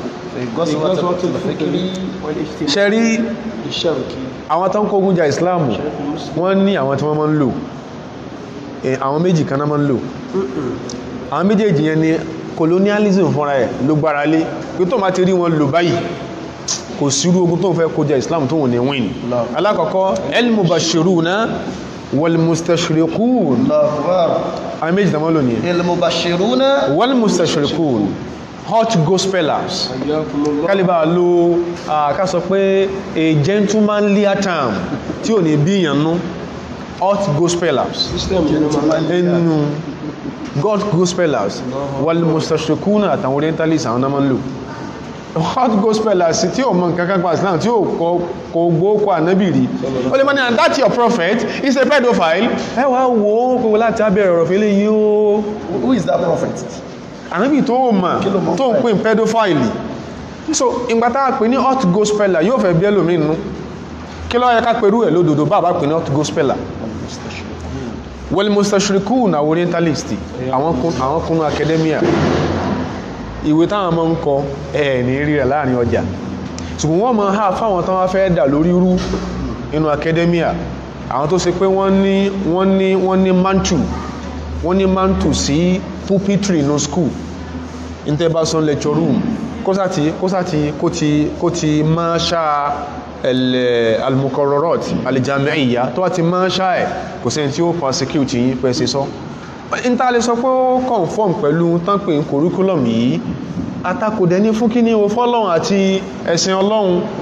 ṣẹ́rí àwọn tán kó ogun ja Islam wọ́n ní àwọn tí wọ́n máa ń lò àwọn méjì kan náà máa ń lò àwọn méjèèjì yẹn ni colonialism fúnra ẹ̀ ló gbára lé pé tó máa ti rí wọn lò báyìí kò sírú ogun tó ń fẹ́ kójá islam tó wọ́n ní win alákọ̀ọ́kọ́ el-mubashiruna wal-mustashriqun àwọn méjì tàmọ́ lò ní el-mubashiruna wal-mustashriqun hot gospelers kálíbà ló ká sọ pé a gentlemanly term tí ò ní bí ìyànnú hot gospelers ẹnu god gospelers wal-mustashriqun àtàwọn orientalists àwọn náà máa ń lò hot gospelers tí o mọ̀ nǹkan kan pa islam tí o kò gbókò ànábì rí o lè mọ́ ní and that your prophet is a pedophile ẹ wá wo kòkò láti abẹ́rẹ̀ ọ̀rọ̀ fẹ́lẹ̀ yìí o who is that prophet ànábì tó o mọ̀ tó ń pè pedophile so ìgbà tá a pè ní hot gospeler yóò fẹ́ bí ẹlòmíì nínú kí ló yẹ ká pẹ̀lú ẹ̀ lódodo bá a bá pè ní hot gospeler well mustachirikun àwọn orientalist àwọn kunu academia ìwé táwọn ọmọ ń kọ ẹ̀ ní rí rẹ̀ láàrin ọjà ṣùgbọ́n wọ́n mọ̀ ha fáwọn tán wá fẹ́ dà lórí rú inú academia àwọn tó ṣe pé wọ́n ní wọ́n ní wọ́n ní mantu wọ́n ní mantu sí pulpitry no school intervention lecture room kó sáti kó sáti kó ti kó ti máa ṣá al-muqarrarat al-jami'iyya tó wá ti máa ṣá ẹ̀ kò sẹ́ni tí ó prosecute yín pẹ́ sí sọ́ níta lè sọ pé ó conform pẹ̀lú tánpé curriculum yìí atakòdẹ ní fún kíní o fọ́lọ́run àti ẹ̀sìn ọlọ́run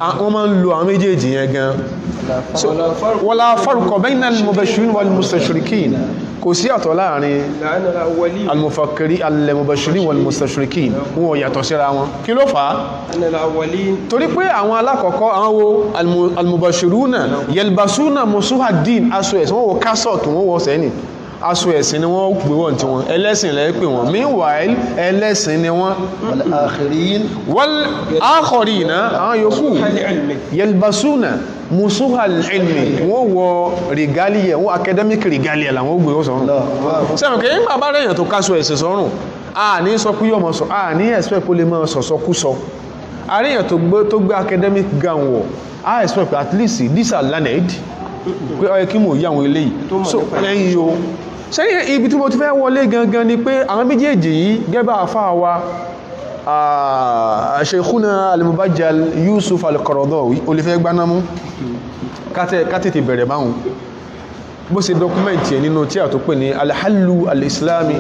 a- wọ́n máa ń lo àwọn méjèèjì yẹn gan So, wala farqa bayna al-mubashirin wal-mustashrikin kò sí àtọ̀ láàrin لأن الأولين al-mufakkiri al-mubashirin wal-mustashrikin wọn ò yàtọ̀ síra wọn kí ló fà á أن الأولين torí pé àwọn alákọ̀ọ́kọ́ àwọn wo almu- almubashiruna yelbasuna musuha din aṣọ ẹ̀sìn wọ́n wọ kásọ̀tù wọ́n wọ sẹ́ni aṣọ ẹ̀sìn ni wọ́n pè wọ́n tí wọ́n ẹlẹ́sìn lẹ́ pè wọ́n meanwhile ẹlẹ́sìn ni wọ́n والآخرين wal akharina àwọn yòókù العلم yelbasuna musuha ilmi wọ́n wọ regalia wọ́n academic regalia làwọn gbé wọ́n sọ́run الله sẹ́wọ̀n kì í gbà bá rẹ̀yàn tó kásọ ẹ̀sìn sọ́rùn a ní sọ pé yọmọ sọ a ní expect kó lè máa sọ̀sọ́ kú sọ àríyàn tó gbé tó gbé academic gown wọ̀ a expect pé at least these are learned pé ó yẹ kí mò ń yí àwọn eléyìí Tó mọ̀ so nípa ẹ̀. lẹ́yìn o sẹ́yìn ibi tí mo ti fẹ́ wọlé gangan ni pé àwọn méjèèjì yìí gẹ́bà àfáà wa ah, Sheikhuna al-Mubajjal Yusuf al-Qaradawi olùfẹ́ gbanámú kátẹ́- kátètè bẹ̀rẹ̀ báhùn bó ṣe dọ́kúmẹ̀ntì ẹ̀ nínú tí a tó pè ní alhallu al-islami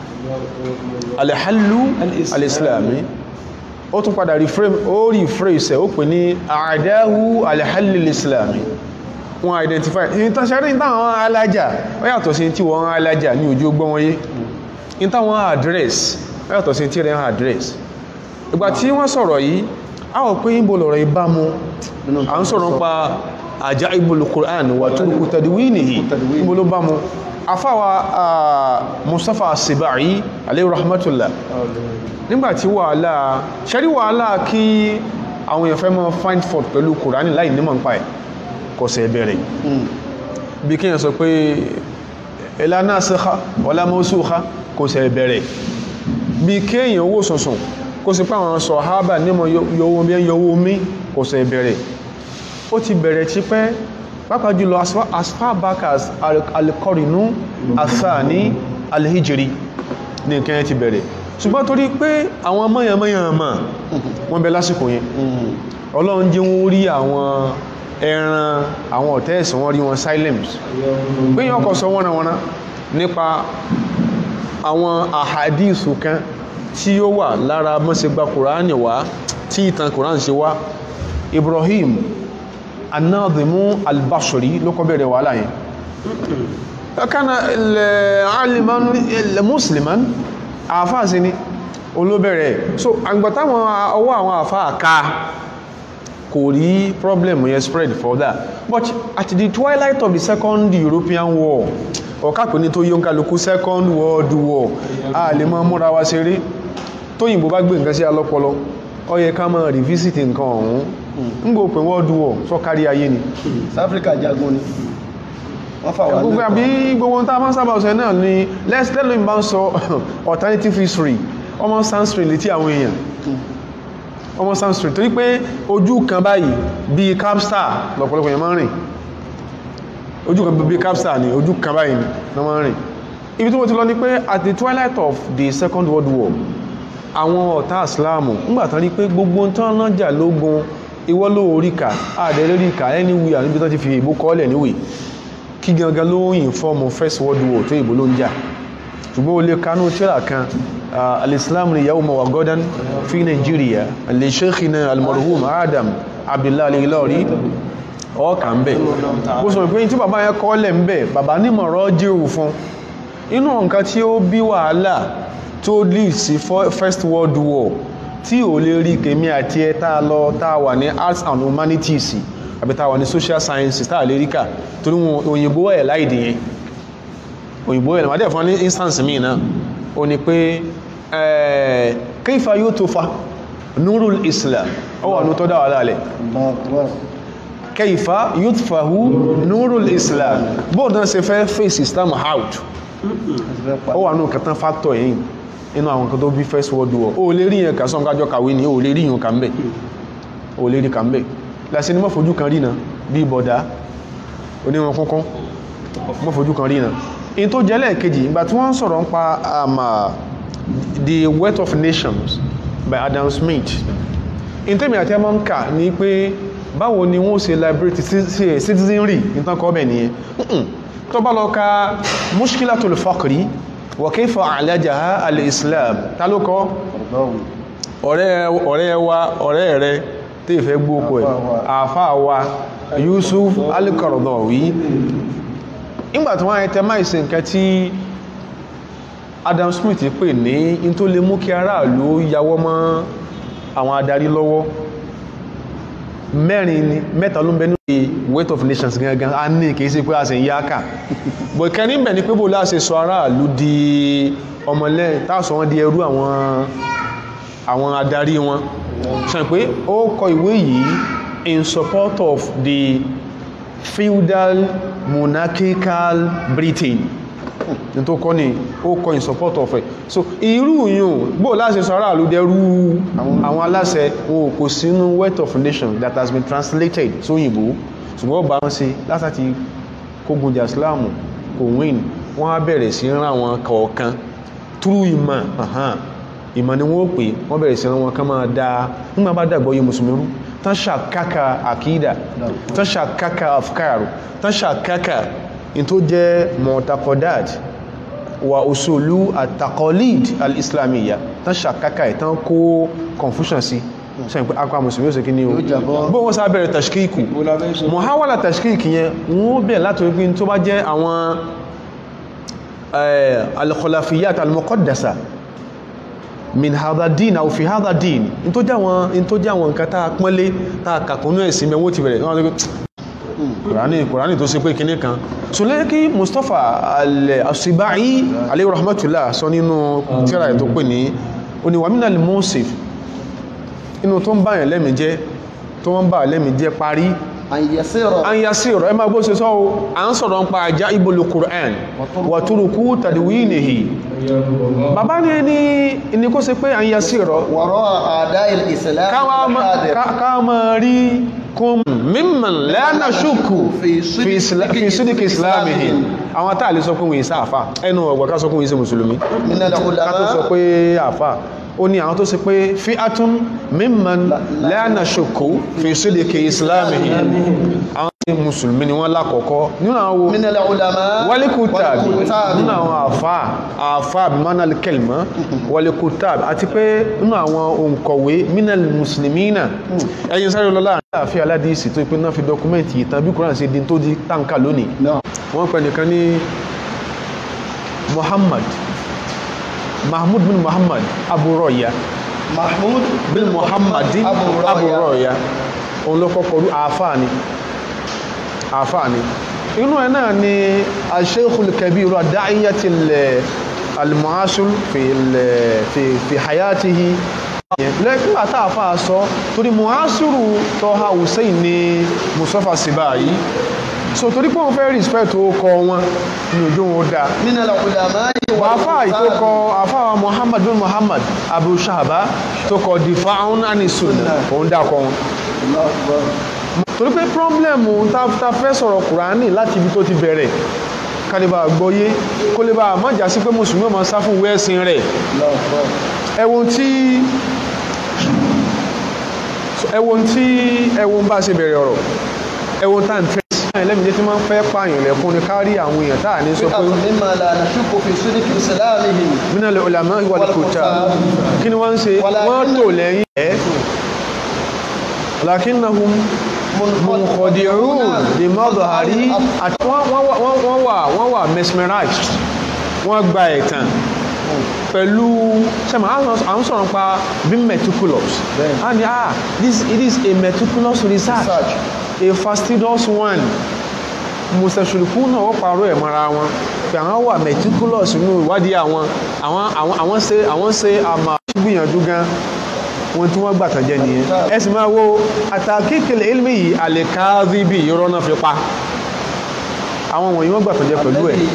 alhallu al-islami ó tún padà reframe ó rephrase ẹ̀ ó pè ní àdáhù alhallu al-islami wọ́n identify ní tàṣẹ́rí ní táwọn alájà ó yàtọ̀ sí tí wọ́n alájà ní ojú ọgbọ́n wọ́nyé ní táwọn address ó yàtọ̀ sí tí rẹ̀ address ìgbà tí wọ́n sọ̀rọ̀ yìí a wọ̀ pé ìbò lọ̀rọ̀ ìbámu à ń sọ̀rọ̀ pa ajaibul Qur'an wà turku tadwinihi ìbò ló bámu afáwa ah, Mustafa Sibai alayhi rahmatullah nígbàtí wàhálà ṣẹ́rí wàhálà kí àwọn èèyàn fẹ́ mọ́ find fault pẹ̀lú Qur'an láì nímọ̀ nípa ẹ̀ kò sẹ̀ bẹ̀rẹ̀ bí kíyàn sọ pé la nasikha wala mansukha kò sẹ̀ bẹ̀rẹ̀ bí kéèyàn owó sọ̀sùn kó sì pé àwọn sọ̀hábà nímọ̀ yọwó bí yọwó mí kò sẹ̀ bẹ̀rẹ̀ ó ti bẹ̀rẹ̀ ti pẹ́ pàápàá jùlọ as far- as far back as al-qarnu athani al-hijri ní nǹkan yẹn ti bẹ̀rẹ̀ ṣùgbọ́n torí pé àwọn mọ́yànmọ́yànmọ́ wọ́n bẹ lásìkò yẹn ọlọ́run jẹ́ wọ́n rí àwọn ẹran àwọn ọ̀tẹ́ẹ̀sì wọ́n rí wọn silence pé yàn kọ̀ sọ wọ́nàwọ́ná nípa àwọn àhàdíìsù kan tí ó wà lára mọ́sẹ̀gbà kùránì wá tí ìtàn kùránì ṣe wá Ibrahim anáàdìmú albashiri ló kọ́ bẹ̀rẹ̀ wàhálà yẹn kana aliman musliman àfáà sí ni olóbẹ̀rẹ̀ so àgbàtàwọn ọwọ́ àwọn àfáà ká kò rí problem yẹn spread further but at the twilight of the second European war ọ̀kápẹ́ ní tó yíó ń kálukú second world war a lè mọ́ múra wa ṣeré tóyìnbó bá gbé nǹkan sí alọ́pọlọ ó yẹ ká máa revisit nǹkan ọ̀hún ń gbò pé world war sọ kárí ayé ni Áfíríkà jagun ni wọ́n fà wá gbogbo lẹ́kọ̀ọ́. àbí gbogbo ohun tá a máa ń sábà ọ̀sẹ̀ náà ni let's tell them bá ń sọ alternative history ọmọ sanskrit létí àwọn èèyàn ọmọ sanskrit torí pé ojú kan báyìí bíi capstar lọ́pọ̀lọpọ̀ èèyàn máa ń rìn ojú kan bíi capstar ni ojú kan báyìí ni wọ́n máa ń rìn ibi tí mo ti lọ ni pé at the twilight of the second world war àwọn ọ̀tá islam ńgbàtán rí pé gbogbo tán náà jà lógun ìwọ́ ló orí kà àdẹ̀rẹ́ rí kà anywhere níbi tán ti fi ìbò kọ́ọ̀lẹ̀ níwèé kí gangan ló ń inform first world war tó ìbò ló ń jà ṣùgbọ́n o lè kanú tíra kan ah, al-islam ni yawma wa godan fi nigeria lè sheikhina al-marhum adam abdullahi al-ilori ọkà ń bẹ̀ bó sọ pé tí bàbá yẹn kọ́lẹ̀ ń bẹ̀ bàbá nímọ̀rọ̀ jírù fún inú nǹkan tí ó bí wàhálà tó lead sí fo- first world war tí ò lè rí kèmí àti ẹ tá a lọ tá a wà ní arts and humanities àbí tá a wà ní social sciences tá a lè rí kà torí wọn òyìnbó ẹ̀ láìdí yẹn òyìnbó ẹ̀ lọ́wọ́dẹ̀ fún ní instance míì náà ó ní pé eh, kayfa yutufa nurul islam ó wà ní tó dá wà lálẹ̀ Allahu Akbar. kayfa yutfahu nurul islam bóòdán ṣe fẹ́ face islam out Àti fẹ́ pa- ó wà nù kẹtàn factor yìí inú àwọn kan tó bí first world war ó lè rí yẹn kà sọ́n kájọ́ kàwé ní ó lè rí yẹn kà ń bẹ̀ ó lè rí kà ń bẹ̀ lásì ní mọ́fojú kan rí náà bí bọ̀dá oníwọn kúnkún mọ́fojú kan rí náà in tó jẹ́ lẹ́ẹ̀kejì ìgbà tí wọ́n ń sọ̀rọ̀ ń pa um, uh, the wealth of nations by Adam Smith in tẹ́mi àti ẹmọ́ ń kà ní pé báwo ni wọ́n ṣe liberate ci- ci- citizenry nǹkan kọ́ bẹ̀ nìyẹn Mm-mm. tó bá lọ ka mushkilatul faqri wa kayfa alajaha al-islam ta ló kọ́ Ọ̀dọ́rùn. ọ̀rẹ́ ọ̀rẹ́ wa ọ̀rẹ́ rẹ tí ìfẹ́ gbókò ẹ̀ àfáà wa Yusuf al-Qaradawi nígbà tí wọ́n itemize nǹkan tí Adam Smith pè ní in tó lè mú kí aráàlú yawọ́ mọ́ àwọn adarí lọ́wọ́ mẹ́rin ni mẹ́ta ló ń bẹ ní weight of nations gangan a ní kìí sí pé a sì ń yáka bọ̀ ìkẹni bẹ̀ ni pé bó láṣẹ sọ aráàlú di ọmọlẹ́yìn táàsọ wọn di ẹrú àwọn àwọn adarí wọn ṣe pé ó kọ ìwé yìí in support of the feudal monarchical Britain ní tó kọ́ ní ó kọ in support of it so irú yùn bó láṣẹ sọ aráàlú dẹrú àwọn aláṣẹ wọn kò sínú wealth of nation that has been translated sóyìnbó ṣùgbọ́n bá wọn sí látàtí kógun jà islamu kò win wọ́n á bẹ̀rẹ̀ sí rán àwọn kọ̀ọ̀kan through ìmọ̀ ahán ìmọ̀ ni wọ́n pè wọ́n bẹ̀rẹ̀ sí rán wọn kan máa dáa nígbà bá dàgbọ́ yé mùsùlùmí rú tán ṣàkákà àkídà tán ṣàkákà afkaru tán ṣàkákà in tó jẹ́ mọ̀tàkọ̀dáàd wà òṣòlú àtàkọ̀lìd al-islamiyya tán ṣàkákà ẹ̀ tán kó confusion sí sẹ́yìn pé akwa musulmi ó sì kí ní o bó wọ́n sá bẹ̀rẹ̀ tashkíkù mọ̀háwàlá tashkíkì yẹn wọ́n bẹ̀rẹ̀ láti wípé tó bá jẹ́ àwọn al-khulafiyyat al-muqaddasa min hadha din aw fi hadha din in tó jẹ́ àwọn in tó jẹ́ àwọn nǹkan tá a pọ́nlé tá a kàkúnú ẹ̀sìn mẹ́wọ́ ti bẹ̀rẹ̀ wọ́n kùránì kùránì tó ṣe pé kíní kan so lẹ́yìn kí Mustapha al-Asibai alayhi rahmatullah sọ nínú tíra ẹ̀ tó pè ní oníwàmínà al-musif inú tó ń bá yẹn lẹ́mìí jẹ́ tó ń bá lẹ́mìí jẹ́ parí an yasiro ẹ máa bó ṣe sọ o à ń sọ̀rọ̀ ń pa ajá ibolu Qur'an wa turuku tadwinihi bàbá ní ní ní kó ṣe pé an yasiro ká máa rí kún mímọ̀n lẹ́nà ṣùkù fi sídìkì islamihi àwọn táà lè sọ pé wọ́n ìsá àfà ẹnu ọgbà ká sọ pé wọ́n ìsẹ́ mùsùlùmí ká tó sọ pé àfà ó ní àwọn tó sì pé fi átún mímọ̀n lẹ́nà ṣùkù fi sídìkì islamihi àwọn tí mùsùlùmí ni wọ́n lákọ̀ọ́kọ́ nínú àwọn wálíkútàbí nínú àwọn àfà àfà bimanal kelma wálíkútàbí àti pé nínú àwọn òǹkọ̀wé minal muslimina ẹ̀yin sáré lọ́lá àfi aládìsí tó pé náà fi dọkumẹ́ntì ìtàn bí kúrò sí di tó di táǹkà lónìí wọ́n pẹ̀ nìkan ní Muhammad Mahmud bin Muhammad Abu Roya Mahmud bin Muhammad Abu Roya òun ló kọ́kọ́ rú àáfàá ni àáfàá ni inú ẹ̀ náà ni al-Shaykhul Kabir ad-Da'iyati al-Mu'asir fi hayatihi lẹ́kùn àtàfà sọ torí muhasiru tọ́ha hussein ní Mustafa Sibai so torí pé wọ́n fẹ́ respect ó kọ wọn ní ojú wọn dá wàfà ìtókọ àfáwà Muhammad bin Muhammad Abu Shahaba tó kọ difa'un ani sunnah òun dákọ wọn torí pé problem ta fẹ́ sọ̀rọ̀ Kùránì láti ibi tó ti bẹ̀rẹ̀ kálíbà gbọ́yé kó lè bá mọ́jà sí pé mùsùlùmí ọmọ sá fún wẹ́ẹ̀sìn rẹ̀ ẹwọ́n tí ẹwọ́n tí ẹwọ́n bá ṣe bẹ̀rẹ̀ ọ̀rọ̀ ẹwọ́n tá ń tẹ́sí ẹlẹ́mìí tí máa ń fẹ́ pààyàn lẹ́kún ní kárí àwọn èèyàn táà ní sọ pé minal ulama wal kutab kí ni wọ́n ń ṣe wọ́n tò lẹ́yìn ẹ̀ lakinnahum munkhadi'un bi madhari àti wọ́n wà wọ́n wà mesmerized wọ́n gba ẹ̀tàn pẹ̀lú sẹ́mọ̀ à ń sọ̀rọ̀ pa bí meticulous and ah this it is a meticulous research a fastidious one mùsẹ̀sùlùkú náà wọ́n parọ́ ẹ̀ mọ́ra wọn pé àwọn wà meticulous nínú ìwádìí àwọn àwọn àwọn ṣe àwọn ṣe àmà gbìyànjú gan wọn tí wọ́n gbàtàn jẹ́ nìyẹn ẹ sì máa wo àtàkìkìlẹ̀ ilmi yìí àlèkáàdì bí irọ́ náà fi pa àwọn wọ̀nyí wọ́n gbàtàn jẹ́ pẹ̀lú ẹ̀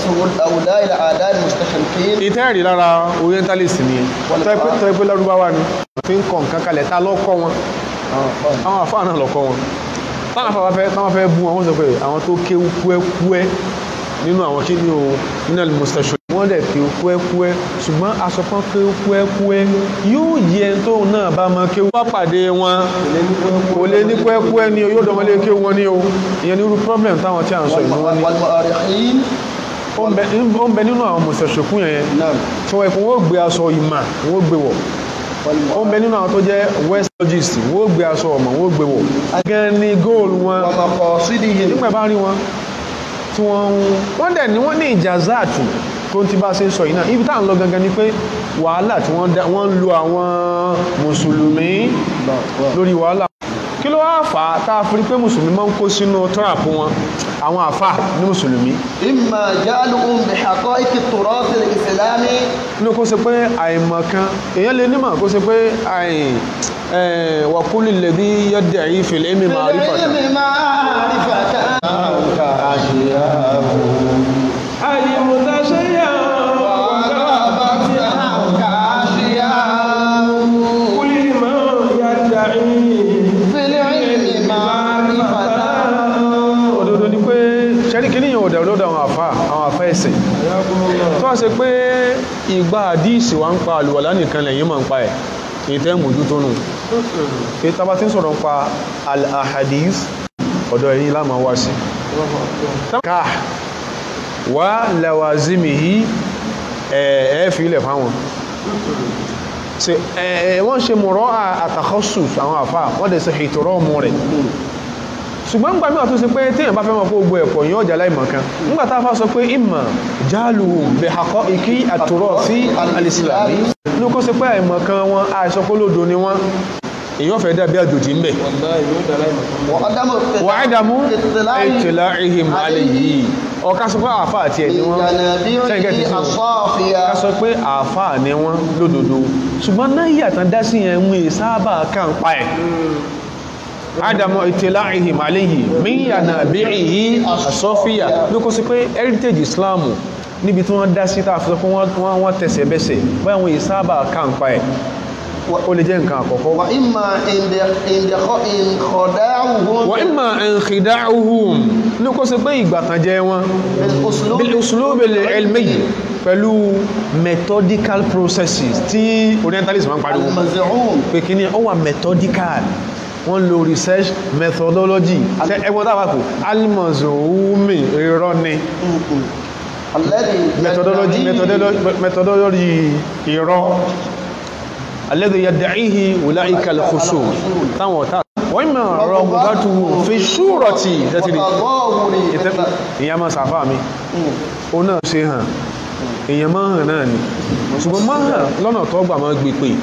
ìtẹ́rì lára orientalist ni tọ́ ẹgbẹ́ lárúbáwá ni fi ń kọ nǹkan kalẹ̀ ta lọ́kọ́ wọn àwọn àfáà náà lọ́kọ́ wọn táwọn afáà fẹ́ táwọn fẹ́ bú wọn wọ́n sọ pé àwọn tó kéwú kúẹ́kúẹ́ nínú àwọn kí ní o nínú al-mustashhad wọ́n dẹ̀ kéwú kúẹ́kúẹ́ ṣùgbọ́n asọ̀pọ̀ kéwú kúẹ́kúẹ́ yóò yẹ tó náà bá mọ kéwú wá pàdé wọn kò lè ní kúẹ́kúẹ́ ni o yóò dọ̀mọ́lé kéwú wọn ní o ìyẹn ní irú problem táwọn tí à ń sọ ìlú wọn ní ó ń bẹ nínú àwọn mustashhad yẹn tí wọ́n wọ́n gbé aṣọ ìmà wọ́n gbé wọ̀ ó ń bẹ nínú àwọn tó jẹ́ west logist wọ́n ó gbé aṣọ ọmọ wọ́n ó gbé wọ̀ gan ni góòlù wọn ومقاصدهم nígbà bá rí wọn tí wọ́n ń wọ́n dẹ̀ ní wọ́n ní ìjàzáàtù tó ti bá ṣe ń sọ yìí náà ibi táà ń lọ gangan ni pé wàhálà tí wọ́n dá- wọ́n ń lo àwọn mùsùlùmí lórí wàhálà kí ló wá fà á tá a fi rí pé mùsùlùmí máa ń kó sínú tọ́ràpù wọn àwọn àfà ní mùsùlùmí إما جهلهم بحقائق التراث الإسلامي ní kó ṣe pé àìmọ̀ kan èèyàn lè nímọ̀ kó ṣe pé àì wàkúlì lèdí yẹ́dẹ̀ yìí fìlẹ̀ èmi máa rí pàtàkì بالعلم معرفة كاشياء المتشيع وغابت كاشياء كل من يدعي في العلم معرفة òdodo ni pé ṣẹ́rí kí níyàn òdà olódà àwọn àfà àwọn àfà ẹ̀sìn tó wá ṣe pé ìgbà àdíìsì wa ń pa àlùwàlá nìkan lẹ́yìn máa ń pa ẹ̀ ìtẹ́ mójútó nù pé tá bá ti ń sọ̀rọ̀ ń pa al-ahadith ọ̀dọ̀ ẹ̀yìn láàmà wá sí ká wá lawazimihi ẹ̀ fi ilẹ̀ fáwọn ṣe ẹ̀ wọ́n ṣe mọ̀rọ̀ àtàkọ́sùs àwọn àfà wọ́n dẹ̀ ṣe ìtọ̀rọ̀ ọmọ rẹ̀ ṣùgbọ́n ń gbà mí àtúnṣe pé téèyàn bá fẹ́ mọ̀ pé gbogbo ẹ̀pọ̀ yóò jà láìmọ̀ kan nígbà tá a fà sọ pé ìmọ̀ jáàlù bẹ̀ àkọ́ ìkí àtòrọ̀ sí alìsìlámì ní kó ṣe pé àìmọ̀ kan wọn àìsọ pé lódo ni wọn èèyàn fẹ́ dàbí àjòjì ń bẹ̀ وعدم wà á dàmú اطلاع ètìlá ihim alẹ́ yìí ọ̀ká sọ pé àfà àti ẹ̀ ni wọ́n Ṣẹ́ǹkẹ́ ti بجنابيعه sùn. الصافية ká sọ pé àfà ni wọ́n lódodo ṣùgbọ́n náà yàtọ̀ dá sí yẹn mú ìsáàbà kàn pa ẹ̀ adamu itila'ihim alayhi min yanabi'ihi asọ́fíà ló kó sí pé heritage islamu níbi tí wọ́n dá sí tàà fún wọ́n wọ́n tẹ̀sẹ̀ bẹ́sẹ̀ báyà wọ́n yìí sábà kàǹpa ẹ̀ ó lè jẹ́ nǹkan àkọ́kọ́ وإما عند عند خ- إن خداعهم wa imma inkhida'uhum ló kó sí pé ìgbàtànjẹ wọn بالأسلوب bil uslub al ilmi pẹ̀lú methodical processes tí orientalism máa ń pariwo المزعوم pé kí ni ó wà methodical wọ́n lo research methodology ṣe ẹgbọ́n tàbí kò alimozoumi irọ́ ni الذي methodology يدعيه methodology methodology irọ́ alladhi yad'ihi ulaika al-khusum táwọn ọ̀tá wọ́n mọ̀ raghbatuhu fi shurati tẹ́tìrì وتظاهر ìyá máa sàfà mi ó náà ṣe hàn èèyàn máa hàn náà ni ṣùgbọ́n máa hàn lọ́nà tó gbà máa gbé pé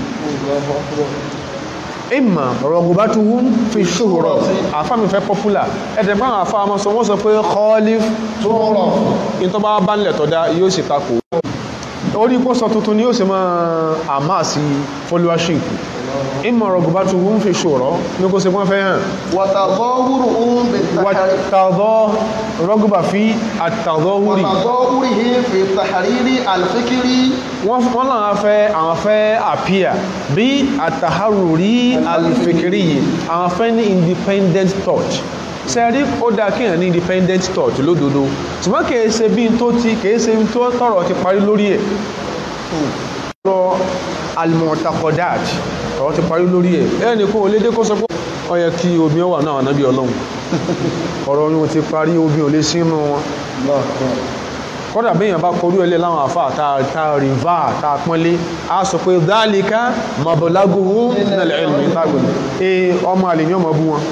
ìmọ̀ raghbatuhum fi shurati àfà mi fẹ́ popular ẹ̀dẹ̀ bá àwọn àfà ọmọ sọ wọ́n sọ pé khalif صورة in tó bá bá nílẹ̀ tọ́dá yóò sì takò orí pọ́sọ tuntun ni yóò sì máa àmà sí followership ìmọ̀ rọ̀gùbátù wọ́n fi ṣòro ní kó se wọ́n fẹ́ hàn وتظاهرهم بالتحرير wàtàdọ́ rọ́gùbà fi àtàdọ́ wúrì وتظاهرهم في التحرير الفكري wọ́n wọ́n náà fẹ́ àwọn fẹ́ àpíà bí àtàhárùrí alìfikiri yìí àwọn fẹ́ ní independent thought sẹ́rí ó dá kíyàn ní independent thought lódodo ṣùgbọ́n kìí ṣe bí n tó ti kìí ṣe bí n tó tọ̀rọ̀ ti parí lórí ẹ̀ lọ almu'taqadat ọ̀rọ̀ ti parí lórí ẹ̀ ẹni kó lédé kó sọ pé ó yẹ kí omi wà náà nábí ọlọ́run ọ̀rọ̀ yóò ti parí omi ò lè sínú wọn kọ́dà bí èèyàn bá korú ẹlẹ́ láwọn àfà ta rìvá ta pọ́nlé a sọ pé dhalika mablaguhu minal ilmi tágbìn e ọmọ àlè ní ọmọ bú wọn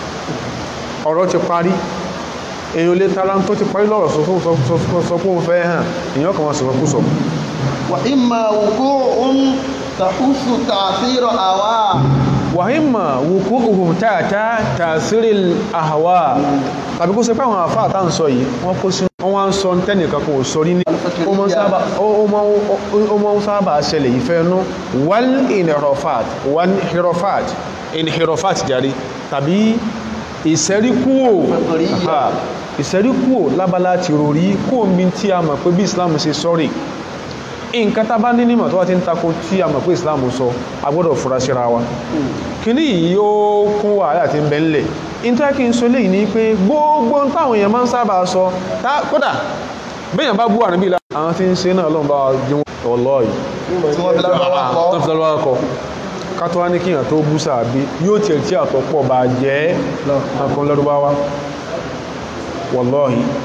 ọ̀rọ̀ ti parí èèyàn lè tara tó ti parí lọ́rọ̀ sọ fún sọ fún òun fẹ́ hàn èèyàn kan wọn sọ̀rọ̀ kú sọ وإما وقوع تحث تأثير أواء wàhímà wùkú ohun tààtà tààsírì àhàwà tàbí kó ṣe pé àwọn àfáà tá ń sọ yìí wọ́n kó sí wọ́n wá ń sọ tẹ́nìkan kò sọrí ní ó mọ́ ń sábà ó mọ́- ó mọ́ ń sábà ṣẹlẹ̀ ìfẹ́ nú wal inhirofat wal inhirofat inhirofat jàre tàbí ìsẹ́ríkúò Aha, ìsẹ́ríkúò lábala ti rori kó mi tí a mọ̀ pé bí Islam ṣe sọ́rí nǹkan tá bá ní nímọ̀ tó wá ti ń tako tí a mọ̀ pé Islam sọ a gbọ́dọ̀ fura síra wa kíní yìí yóò kún wàhálà tí ń bẹ ńlẹ̀ nítorí kí n sọ léyìí ní pé gbogbo ń táwọn èèyàn máa ń sábà sọ tá kódà béèyàn bá bú ànábì la àwọn tí ń ṣe náà lọ́nà bá jẹun ọlọ́ yìí tí wọ́n fi lárúbáwá kọ́. tó fi lọ́wọ́ kọ ká tó wá ní kíyàn tó bú sàbí yóò tiẹ̀ tí àtọ̀ pọ̀ bá jẹ́ nǹkan lọ́dúnbáwá wọlọ́hì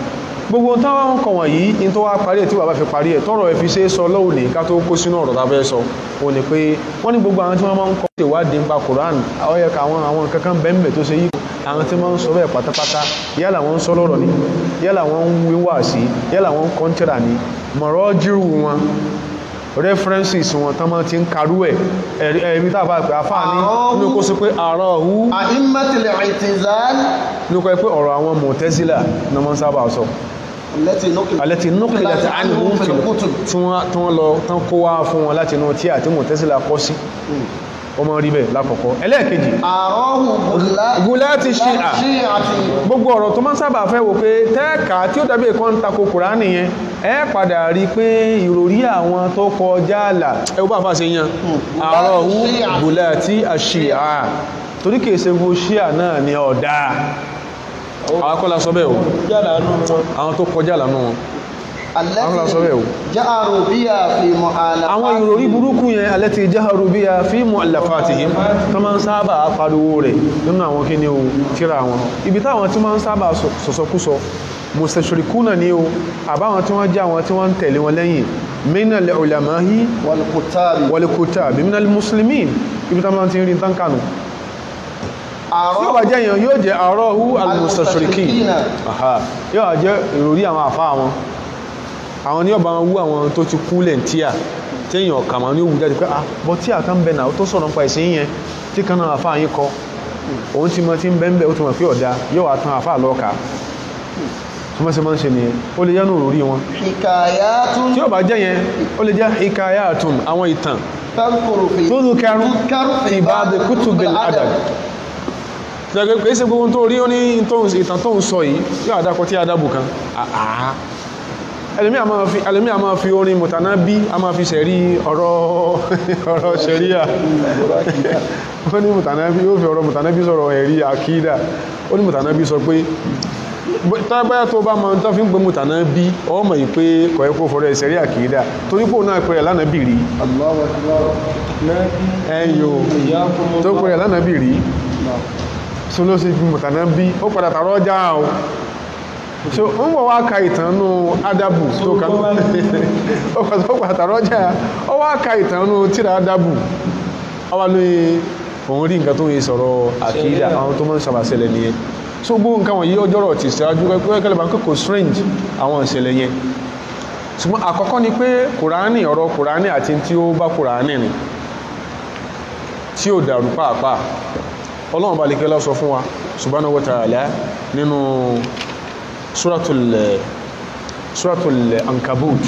gbogbo táwọn kọ̀ wọ̀nyí in tó wá parí ẹ̀ tí bàbá fi parí ẹ̀ tọ́rọ̀ ẹ̀ fi ṣe é sọ lọ́wọ́ ní ká tó kó sínú ọ̀rọ̀ tá fẹ́ sọ ó ní pé wọ́n ní gbogbo àwọn tí wọ́n máa ń kọ́ ìwádìí nípa Quran àwọn ẹ̀ka àwọn àwọn kankan bẹ́ẹ̀ tó ṣe yí àwọn tí wọ́n ń sọ bẹ́ẹ̀ pátápátá yálà wọ́n ń sọ lọ́rọ̀ ni yálà wọ́n ń wíwà sí yálà wọ́n ń kọ́ńtẹ́rà ni mọ̀rọ̀ jírù wọn references wọn tán máa ti ń karú ẹ̀ ẹ̀rí tàbá pé afáà ní ní kó sí pé àárọ̀ ọ̀hú أئمة الاعتزال ní kó pé ọ̀rọ̀ àwọn Mu'tazila ní wọ́n sábà sọ التي نقلت alẹ́tì nuqilat anhum في الكتب tí wọ́n lọ tán kó wá fún wọn láti inú tí àti Mu'tazila kọ́ sí ọmọ rí bẹ̀ lákọ̀ọ́kọ́ ẹlẹ́ẹ̀kejì أراه غلاة gulati Shia شيعة gbogbo ọ̀rọ̀ tó máa ń sábà fẹ́ wò pé tẹ́ẹ̀ka tí ó dàbí ẹ̀kọ́ ń tako Kùránì yẹn ẹ padà rí pé ìròrí àwọn tó kọjá àlà ẹ bá fà ṣe yan àárọ̀ hu gulati Shia torí kìí ṣe gbogbo Shia náà ní ọ̀dà àwọn akọ́lá sọ bẹ́ẹ̀ o àwọn tó kọjá àlà náà àwọn akọ́lá sọ bẹ́ẹ̀ o التي جأروا بها في àwọn ìròrí مؤلفات burúkú yẹn alẹ́tì jaharu bí a fi mu'allafatihim tó máa ń sábà pariwo rẹ̀ nínú àwọn kí ni o tíra wọn ibi táwọn tí máa ń sábà sọ̀sọ̀kúsọ mustashirikuna ni o àbáwọn tí wọ́n jẹ́ àwọn tí wọ́n ń tẹ̀lé wọn lẹ́yìn minal ulamahi والكتاب wal kutab minal muslimin ibi táwọn tí ń rí tán kànù tí ó bá jẹ́ èèyàn yóò jẹ́ àrọ́hú al-mustashrikin Aha. yóò wá jẹ́ ìròrí àwọn àfá wọn àwọn ní ọba wọn wú àwọn tó ti kú lẹ́ntíà tí èèyàn ọ̀kà máa ní òwú jáde pé ah bọ́ tí àkàn bẹ náà ó tó sọ̀rọ̀ nípa ìsìn yẹn tí kan náà àfá yín kọ òun ti mọ tí ń bẹ́ẹ̀ ó ti mọ̀ pé ọ̀dà yóò wá tán àfá lọ́ọ̀ka tó mọ́ sí máa ń ṣe nìyẹn ó lè jẹ́nu òròrí wọn حكايات tí ó bá jẹ́ yẹn ó lè jẹ́ hikayatun àwọn ìtàn تذكر في tó dùkẹrù تذكر fi ba'd kutubil adab ṣẹ́gbẹ́ pé ṣe gbogbo tó rí ó ní ìtàn tó ń sọ yìí yóò àdákọ tí adábù kan àà ẹlòmí a máa fi ẹlòmí a máa fi orin mọ̀tàná bí a máa fi ṣẹ̀rí ọ̀rọ̀ ọ̀rọ̀ ṣẹ̀ríà ó ní mọ̀tàná bí ó fi ọ̀rọ̀ mọ̀tàná bí sọ̀rọ̀ ẹ̀rí àkídà ó ní mọ̀tàná bí sọ pé tábáyà tó bá máa ń tán fi ń gbé mọ̀tàná bí ọmọ yìí pé kọ̀ẹ́kọ́ fọ́rọ̀ ẹ̀ṣẹ̀rí àkídà torí pò náà pẹ̀rẹ̀ lánàá bì rí الله أكبر ẹ̀yọ tó pẹ̀rẹ̀ lánàá bì rí so ló sì fi mọ̀tàná bí ó padà tààrọ ọjà o so ó ń bọ̀ wá ka ìtànú adabu tó kan ó padà ó padà tààrọ ọjà ó wá ka ìtànú tíra adabu ó wá lóye òun rí nǹkan tó yẹ sọ̀rọ̀ àkídà àwọn tó máa ń sábà ṣẹlẹ̀ nìyẹn so gbogbo nǹkan wọ̀nyí ọjọ́rọ̀ ti ṣáájú kẹ́kẹ́ bá kókò strange àwọn ìṣẹ̀lẹ̀ yẹn ṣùgbọ́n àkọ́kọ́ ni pé kùránì ọ̀rọ̀ kùránì àti tí ó bá kùránì ni tí ó dàrú pàápàá ọlọ́run bá lè kí lọ́sọ fún wa subhanahu wa ta'ala nínú suratul suratul ankabut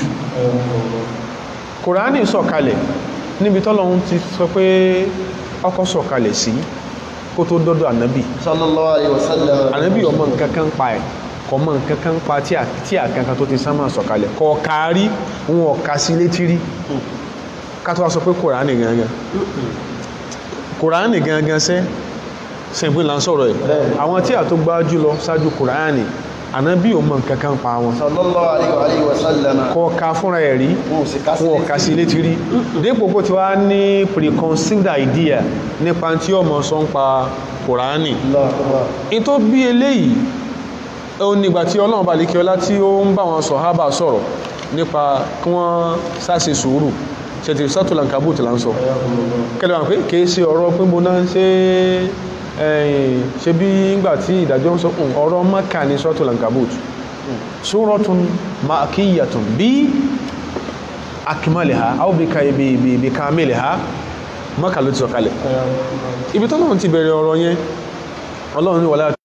kùránì sọ̀kalẹ̀ níbi tọ́lọ́run ti sọ pé ọkọ̀ sọ̀kalẹ̀ sí kó tó dọ́dọ̀ ànábì صلى الله عليه وسلم ànábì ọmọ nǹkan kan pa ẹ̀ kọ mọ nǹkan kan pa tí à- tí àkankan tó ti sánmà sọ̀kalẹ̀ kọ kárí wọn ọ̀ka sí létí rí ká tó wá sọ pé kùránì gangan kùránì gangan sẹ́ sẹ́gbìn là ń sọ̀rọ̀ ẹ̀ àwọn tí à tó gbá jùlọ ṣáájú kùránì ànábì ọmọ nǹkan kan pa wọn صلى الله عليه وآله وسلم kọ ká fúnra ẹ̀ rí موسيقى wọn ọ̀ka sí létí rí dípò kó ti wá ní preconceived idea nípa tí ọmọ sọ ń pa kùránì الله أكبر in tó bí eléyìí ó nígbà tí ọlọ́run bá lékẹ́ ọlá tí ó ń bá wọn sọ̀hábà sọ̀rọ̀ nípa kí wọ́n sáṣe sùúrù ṣètì sátúlà kàbùtì là ń sọ kẹlẹ́ wọn pé kìí ṣe ọ̀rọ̀ pé mo náà ṣe ẹ̀yìn ṣe bí ngbà tí ìdájọ́ ń sọ "Hmm, ọ̀rọ̀ maka ní sátúlà kàbùtì sóratun makiyatun bí akimaliha aw bí ka bí bí bí kamiliha maka ló ti sọ kalẹ̀ ibi tọ́lọ́run ti bẹ̀rẹ̀ ọ̀rọ̀ yẹn ọlọ́run ní wàlá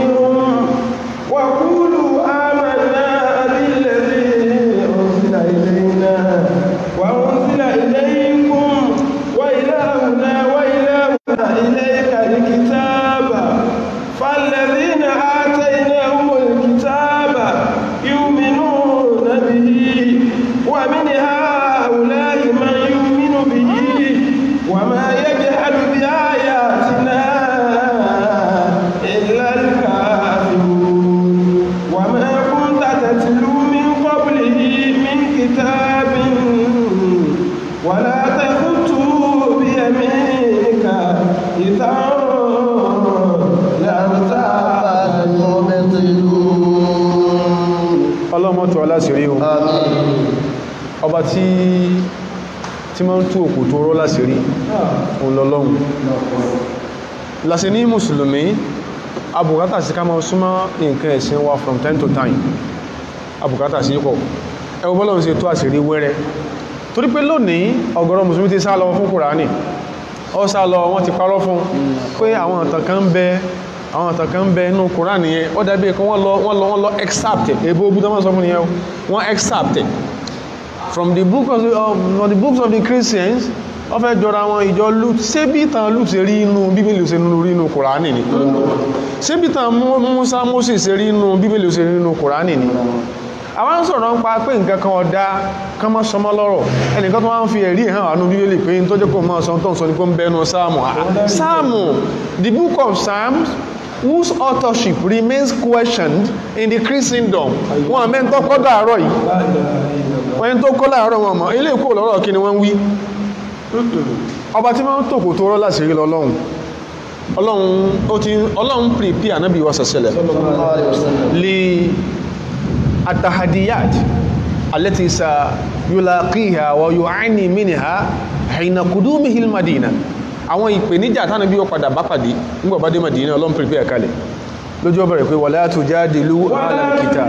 وقولوا آمنا بالذي أنزل إلينا وأنزل إليكم وإلهنا وإلهنا إليك الكتاب فالذين آتيناهم الكتاب يؤمنون به ومن هؤلاء من يؤمن به وما يجحد بآياتنا إلا الكافرون وما كنت تتلو من قبله من كتاب ولا تخطه بيمينك إذا لارتاب المبطلون láṣìírí o ọba tí tí máa ń tú òkú tó rọ́ láṣìírí òun lọ́lọ́run láṣì ní mùsùlùmí abùkátà sí ká máa súnmọ́ nǹkan ẹ̀sìn wa from time to time abùkátà sí pọ̀ ẹwọ bọ́lọ́run ṣe tó àṣírí wẹ́rẹ́ torí pé lónìí ọ̀gọ̀rọ̀ mùsùlùmí ti sá lọ fún kùránì ọ sá lọ wọ́n ti parọ́ fún pé àwọn ọ̀tàn kan ń bẹ àwọn ọ̀tàn kan ń bẹ inú kùránì yẹn ó dàbí ẹ̀kọ́ wọ́n lọ wọ́n lọ wọ́n lọ excerpt èbó ogun tó máa sọ fún yẹn wọ́n excerpt from the book of the, of, from the books of the Christians wọ́n fẹ́ jọra wọn ìjọ lut ṣé bí ìtàn lut ṣe rí inú bíbélì ṣe rí inú kùránì ni ṣé bí ìtàn Musa Moses ṣe rí inú bíbélì ṣe rí inú kùránì ni àwọn ń sọ̀rọ̀ ń pa pé nǹkan kan ọ̀dá kan mọ́ sọmọ lọ́rọ̀ ẹnìkan tó wá ń fi ẹ̀rí hàn àánú bíbélì pé tó jẹ́ kó mọ́ sọ tó ń sọ ní pé ń bẹnu sáàmù sáàmù the book of Psalms whose authorship remains questioned in the Christendom wọn àmẹ́ tó kọ́ dàárọ̀ yìí wọ́n tó kọ́ dàárọ̀ wọn mọ̀ ilé ìkó lọ́rọ̀ kí ni wọ́n wí ọba tí wọ́n tòkò tó rọ́ láti rí lọ́lọ́run ọlọ́run ó ti ọlọ́run pèpè ànábì wa sọ̀sẹ̀lẹ̀ lè التحديات التي سيلاقيها ويعاني منها حين قدومه المدينة àwọn ìpèníjà tánà bí ó padà bá pàdé nígbà bá dé Madina Ọlọ́run pèpè ẹ̀kalẹ̀ lójú ọbẹ̀rẹ̀ pé wala tujadilu ahlal kitab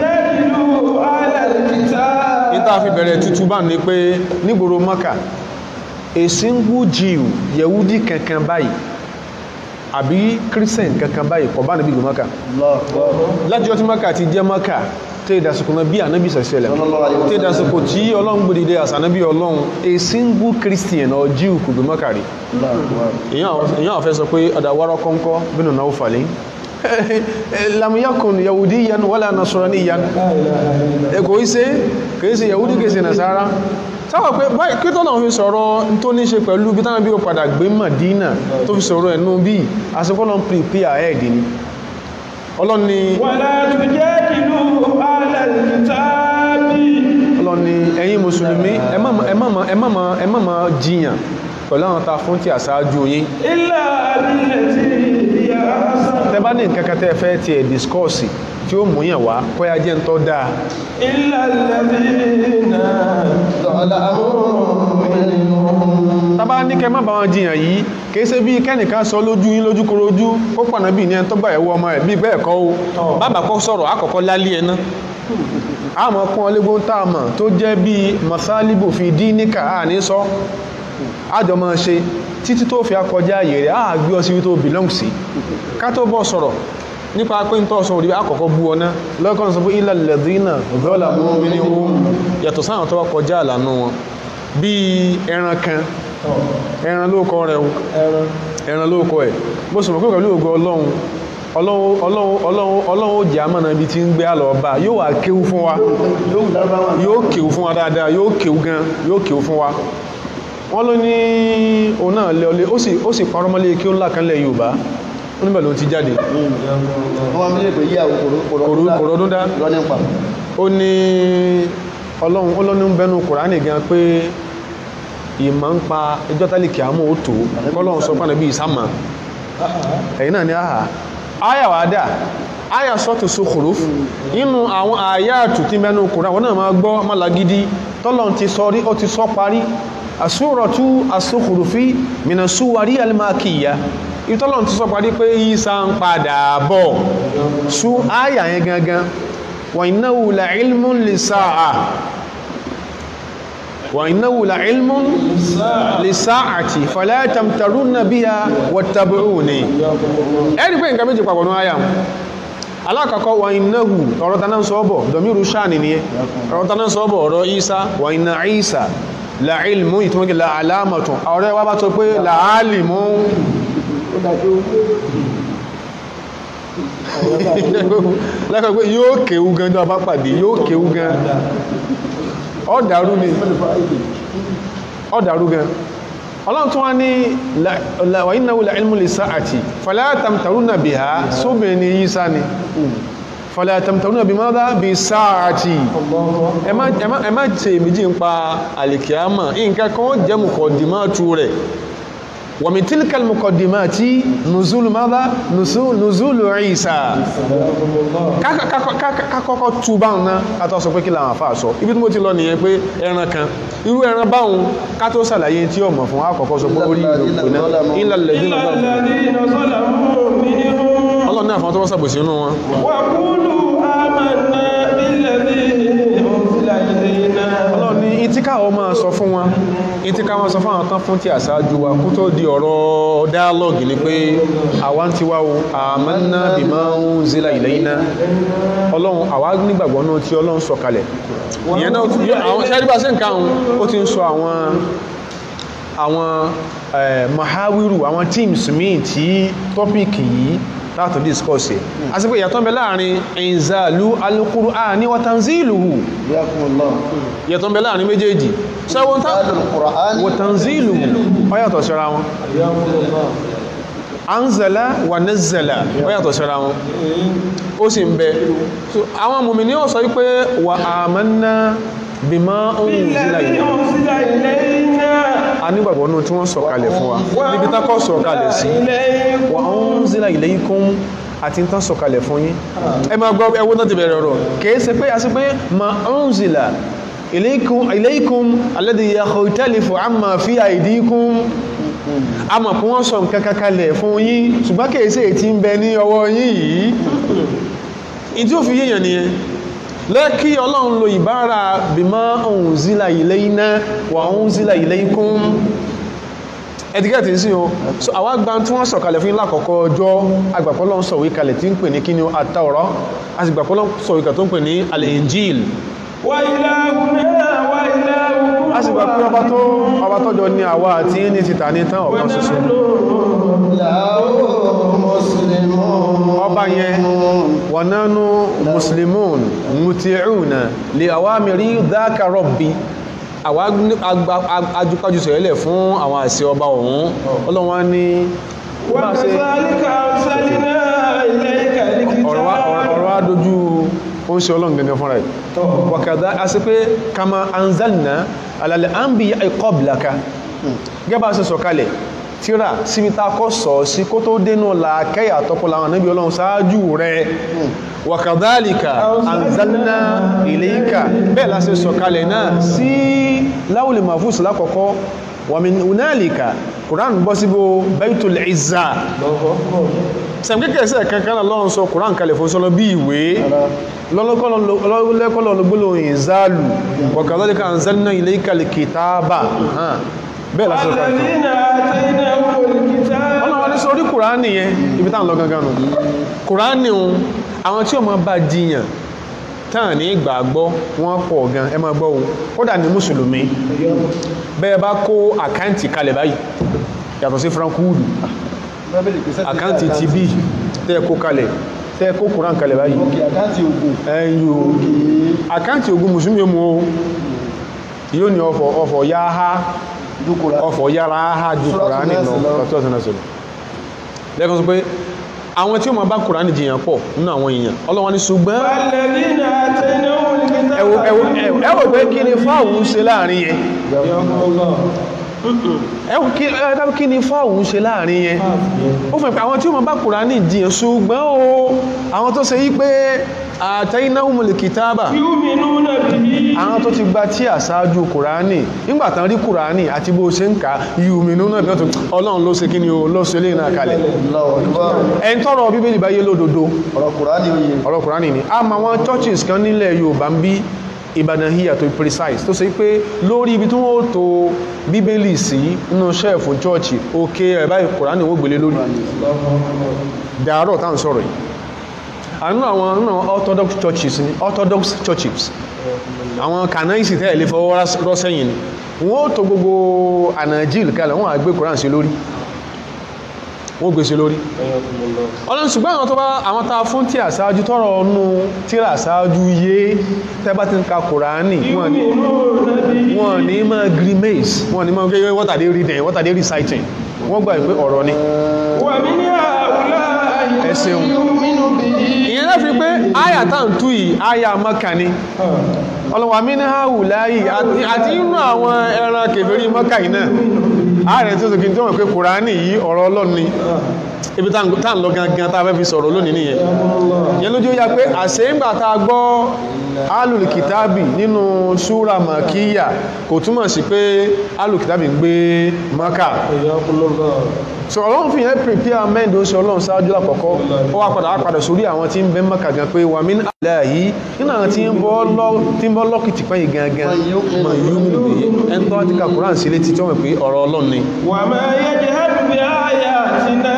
níta fi bẹ̀rẹ̀ tútù bá ní pé nígboro Maka a single Jew Yehudi kankan báyìí àbí Christian kankan báyìí kọ̀ bá níbi ìlú Maka láti ọtí Maka ti jẹ́ Maka tí ìdásùkò náà bí ànábì sẹ̀sẹ̀lẹ̀ tí ìdásùkò tí ọlọ́run gbòdìdé àsànábì ọlọ́run a single christian or jew kò gbé mọ́kàrí èyàn àfẹ́ sọ pé ọ̀dàwárọ̀ kọ́ńkọ́ bínú náà fàlẹ́ lamuyakun yahudi yan wala nasrani yan kò í ṣe kìí ṣe yahudi kìí ṣe nasara sáwà pé báyìí kí tọ́nà fi sọ̀rọ̀ tó ní ṣe pẹ̀lú bí tánàbí ó padà gbé Madina tó fi sọ̀rọ̀ ẹ̀nú bí àsìkò náà prepare ahead ni ọlọ́ni wala tujadilu ahlal kitabi ọlọ́ni ẹ̀yin mùsùlùmí ẹ má ma jiyàn pẹ̀lú àwọn ta fún tí àṣáájú yín illa billati hiya ahsan tẹ bá ní nǹkan kan tẹ́ fẹ́ tiẹ̀ discourse tí ó múyàn wá kọ́yá jẹ́ ń tọ́ dáa illa alladhina tàbá ní kẹ má bá wọn jiyàn yìí kìí ṣe bí kẹ́nìkan sọ lójú yín lójú korojú ó pọ̀nà bí ní ẹni tó gbà ẹ̀wọ́ ọmọ ẹ̀ bí bẹ́ẹ̀ kọ́ o bàbá kọ́ sọ̀rọ̀ àkọ́kọ́ lálé ẹ̀ ná àmọ́ kún ọlẹ́gbọ́n tá a mọ̀ tó jẹ́ bí masalibu fi dín níkà á ní sọ àjọ máa ṣe títí tó fi akọjá ààyè rẹ̀ á gbé ọ sí tó belong sí ká tó bọ́ sọ̀rọ̀ nípa pé ń tọ́sọ òdìbí àkọ́kọ́ bú ọ̀nà lọ́kàn sọ fún ilẹ̀ lẹ́dínà ọ̀gọ́là mú mi ní ohun yàtọ̀ sáwọn tó wá kọjá àlànà wọn bí ẹran kan ẹran lóòkọ rẹ̀ ẹran lóòkọ ẹ̀ bó sọ mọ̀ pé pẹ̀lú ògo ọlọ́run ọlọ́run ó jẹ́ àmọ́nà ibi tí ń gbé àlọ́ ọba yóò wà kéwú fún wa yóò kéwú fún wa dáadáa yóò kéwú gan yóò kéwú fún wa wọ́n ló ní òun náà lé ọlé ó sì parọ́ mọ́lé kí ó ńlá kan lẹ̀ Yorùbá ó níbẹ̀ ló ti jáde wọ́n mi lè pè yí àwọn kòròdún dá lọ nípa ó ní ọlọ́run ọlọ́run ń bẹnu Kùránì gan pé ìmọ̀ ń pa ẹjọ́ tálíkì àmọ́ ó tó kọ́lọ́run sọ pàdé bí ìsámà ẹ̀yìn náà ní àhà áyà wà dà áyà sọ́tù Zukhruf nínú àwọn àyà àtùtí bẹnu Kùránì àwọn náà máa gbọ́ mọ́lagidi tọ́lọ́run ti sọ rí ó ti sọ parí àsúrọ̀tú as-Zukhrufi mina suwari al-makiyya ìtọ́lọ̀n ti sọ parí pé Ìsá ń padà bọ̀ sú áyà yẹn gangan wa innahu la ilmun lis-sa'a wa innahu la ilmun lis-sa'ati fala tamtarunna biha wattabi'uni ẹ̀rí pé nǹkan méjì papọ̀ ní áyà alákọ̀ọ́kọ́ wa innahu ọ̀rọ̀ taná sọ́bọ̀ dọ̀míru sáàni ni ọ̀rọ̀ taná sọ́bọ̀ ọ̀rọ̀ Ìsá wa inna Ìsá la ilmu ìtumọ̀gẹ̀ la alamatun ọ̀rẹ́ wa bá tó pé la alimu lẹ́kọ̀ọ́ pé yóò kéwú gan tó bá pàdé yóò kéwú gan ọ̀dàrú ni ọ̀dàrú gan ọlọ́run tó wá ní wa innahu la ilmu lis-sa'ati fala tamtaruna biha sóbìnrin ní Ìsá ni fala tamtaruna bimadha bis-sa'ati ẹ má ṣe méjì ń pa àlìkíámà nǹkan kan jẹ́ mùkọ̀dìmọ́tù rẹ̀ wa min tilka al-muqaddimati nuzulu madha Nuzu- nuzulu Isa Ká- ká- ká- ká kọ́kọ́ tú báhùn náà ká tó sọ pé kí làwọn àfáà sọ ibi tí mo ti lọ nìyẹn pé ẹran kan irú ẹran báhùn ká tó sàlàyé tí ó mọ̀ fún àkọ́kọ́ sọ pé orí ìlú náà illa alladhina إلا zalamu. الذين ظلموا منهم ọlọ́run náà fún tó wọ́n sàbòsí inú wọn وقولوا آمنا بالذي أنزل إلينا ọlọ́run ní ìtíkà ọ máa sọ fún wọn ìtíkà wọn sọ fún àwọn tán fún tí àṣáájú wa kó tó di ọ̀rọ̀ dialogue ni pé àwa ń ti wá o amanna bima unzila ilayna ọlọ́run àwa nígbàgbọ́ náà tí ọlọ́run sọ kalẹ̀ ìyẹn náà yóò- àwọn ṣáàdìbà sí nǹkan àwọn ó ti ń sọ àwọn àwọn eh, mahawiru àwọn teams míì tí tọ́pìkì yìí láti discuss ẹ̀ àti pé ìyàtọ̀ ń bẹ láàrin inzalu al-Qur'ani wa tanziluhu Yakumullah. ìyàtọ̀ ń bẹ láàrin méjèèjì sẹ́wọ́n tá Al-Qur'an. wa tanziluhu ó yàtọ̀ síra wọn anzala wa nazzala ó yàtọ̀ síra wọn ó sì ń bẹ So, àwọn mùmínì ó sọ wípé wa amanna bima unzila بالذي ilayna أنزل إلينا a nígbàgbọ́ náà tí wọ́n sọ̀kalẹ̀ fún wa níbi tákọ́ sọ̀kalẹ̀ sí إليكم wa unzila ilaykum àti ń tán sọ̀kalẹ̀ fún yín ẹ máa gbọ́ ẹwọ́n náà ti bẹ̀rẹ̀ ọ̀rọ̀ kìí ṣe pé a sì pé ma unzila ilaykum ilaykum alladhi yakhtalifu amma fi aydikum a mọ̀ pé wọ́n sọ nǹkan kankalẹ̀ fún yín ṣùgbọ́n kìí ṣe èyí tí ń bẹ ní ọwọ́ yín yìí ìdí ó fi yéèyàn nìyẹn lẹ́kí ọlọ́run lo ìbára bima unzila ilayna wa unzila ilaykum ẹ̀dígẹ́tì sí o so àwọn agbá tí wọ́n sọ̀kalẹ̀ fún lákọ̀ọ́kọ́ ọjọ́ agbàpọ̀lọ́ ń sọ̀wé kalẹ̀ tí ń pè ní kí ni àtàwọ̀rọ̀ a sì gbàpọ̀lọ́ sọ̀wé kalẹ̀ tó ń pè ní al-injil وإلهنا وإلهكم a sì gbà pé ọba tó ọba tọ́jọ ní àwa àti ní títà ní tán ọ̀kan ṣoṣo Lahu muslimun. ọba yẹn wa nanu muslimun muti'una li awamiri dhaka rabbi àwa ajúkájú sẹ̀rẹ̀lẹ̀ fún àwọn àṣẹ ọba ọ̀hún ọlọ́wọ́n ní bá ṣe وكذلك أرسلنا إليك ọ̀rọ̀ wá- الكتاب ọ̀rọ̀ wá dojú ó ń ṣe ọlọ́run gẹ̀gẹ̀ fúnra ẹ̀ wàkàdá a sì pé kama anzalna alàlẹ̀ anbiya qablaka gẹ́bà sí sọ̀kalẹ̀ tíra síbi ta kọ́ sọ sí kó tó dénú làákẹ́yà tọ́pọ̀lá àwọn níbi ọlọ́run sáájú rẹ̀ wàkàdálìkà anzalna ilayka bẹ́ẹ̀ la sì sọ̀kalẹ̀ náà sí láwùlì mahfuz lákọ̀ọ́kọ́ wa min hunalika Quran bọ́ síbò Baitul Izza sẹ̀mkẹ́kẹ́ kankan náà lọ́run sọ Quran kalẹ̀ fún sọ́lọ́ bí ìwé lọ́lọ́kọ́lọ́ gbólóhùn ìzálù wàkàdálìkà anzalna ilayka al-kitaba hàn bẹ́ẹ̀ la sọ̀kalẹ̀ الذين آتيناهم الكتاب ọlọ́wọ́ ní sórí kùránì yẹn ibi táwọn lọ gangan nù kùránì un àwọn tí ó máa bá jiyàn tán ní ìgbàgbọ́ wọ́n pọ̀ gan ẹ máa gbọ́ ohun kódà ní mùsùlùmí bẹ́ẹ̀ bá kó àkáǹtì kalẹ̀ báyìí yàtọ̀ sí frankúùdù Bíbélì pèsè ti àkáǹtì ti bí tẹ́ kó kalẹ̀ tẹ́ kó kùrán kalẹ̀ báyìí Òkè àkáǹtì ogun. ẹ̀yìn o àkáǹtì ogun mùsùlùmí mú o yóò ní ọfọ̀ ọfọ̀ yá ha Dúkùrá. ọfọ̀ yára ha ju kùránì lọ ọ̀tọ́ ọ̀tọ́ ọ̀tọ́ lẹ́kọ̀ọ́ sọ pé àwọn tí ó ma bá kùránì jiyàn pọ̀ nínú àwọn èèyàn ọlọ́wọ́n ní ṣùgbọ́n الذين آتيناهم الكتاب ẹwọ ẹwọ ẹwọ pé kí ni fáwọn ń ṣe láàrin yẹn ẹwọ kí ẹwọ kí ni fáwọn ń ṣe láàrin yẹn ó fẹ́ pé àwọn tí ó ma bá kùránì jiyàn ṣùgbọ́n o àwọn tó ṣe yí pé atainahumul kitaba يؤمنون به àwọn tó ti gba tí àṣáájú kùránì nígbàtán rí kùránì àti bó ṣe ń ka yùmínú náà bí wọ́n tó ọlọ́run ló ṣe kí ni o ló ṣe lè náà kalẹ̀ Allahu Akbar. ẹni tọ́rọ bíbélì bá yé lódodo Ọ̀rọ̀ Kùránì oyè. ọ̀rọ̀ kùránì ni a ma wọn churches kan nílẹ̀ Yorùbá ń bí Ìbàdàn híyà tó precise tó ṣe pé lórí ibi tí wọ́n tó bíbélì sí nínú ṣẹ́ẹ̀fù chọ́ọ̀chì òkè ẹ̀ báyìí kùránì wọ́n gbélé lórí dàárọ̀ tá à ń sọ̀rọ̀ yìí àánú àwọn nínú àwọn orthodox churches ni orthodox churches àwọn kànáìsì tẹ́ẹ̀ lè fọwọ́ rọ́ sẹ́yìn ni wọ́n ó tó gbogbo ànàjíl kalẹ̀ wọ́n á gbé kùránì sí lórí wọ́n gbé sí lórí ọlọ́run ṣùgbọ́n àwọn tó bá àwọn tá a fún tí àṣáájú tọrọ ọnú tíra àṣáájú yé tẹ́bá ti ń ka kùránì wọ́n ní يؤمنون به wọ́n ní máa grimace wọ́n ní máa gẹ́gẹ́ what are they reading what are they reciting wọ́n gbà pé ọ̀rọ̀ ni ومن هؤلاء ẹ ṣeun يؤمن به ìyẹn lẹ́fi pé àyà tá à ń tú yìí àyà mọ́kà ni ọlọ́wà mí ní hàwù láyì àti inú àwọn ẹran kèfèrí mọ́kà yìí náà ààrẹ tí ó sọkí tí wọ́n pé kùránì yìí ọ̀rọ̀ ọlọ́run ni ibi tá ń lọ gangan tá a fẹ́ fi sọ̀rọ̀ lónìí nìyẹn yẹn lójú ó yá pé àṣẹ ń gbà tá a gbọ́ alùlù kìtàbì nínú súra màkíyà kò túmọ̀ sí pé alùlù kìtàbì ń gbé maka so ọlọ́run fi yẹn prepare mẹ́ndó sí ọlọ́run sáájú lákọ̀ọ́kọ́ ó wá padà wá padà sórí àwọn tí ń bẹ maka gan pé wà mí àlẹ́ yìí nínú àwọn tí ń bọ́ lọ́kìtì pẹ́yì gangan mọ̀ yú mi lè ẹni tó wá ti ka Quran sí létí tí wọ́n mọ̀ pé ọ̀rọ̀ ọlọ́run ni وما يجهد بآياتنا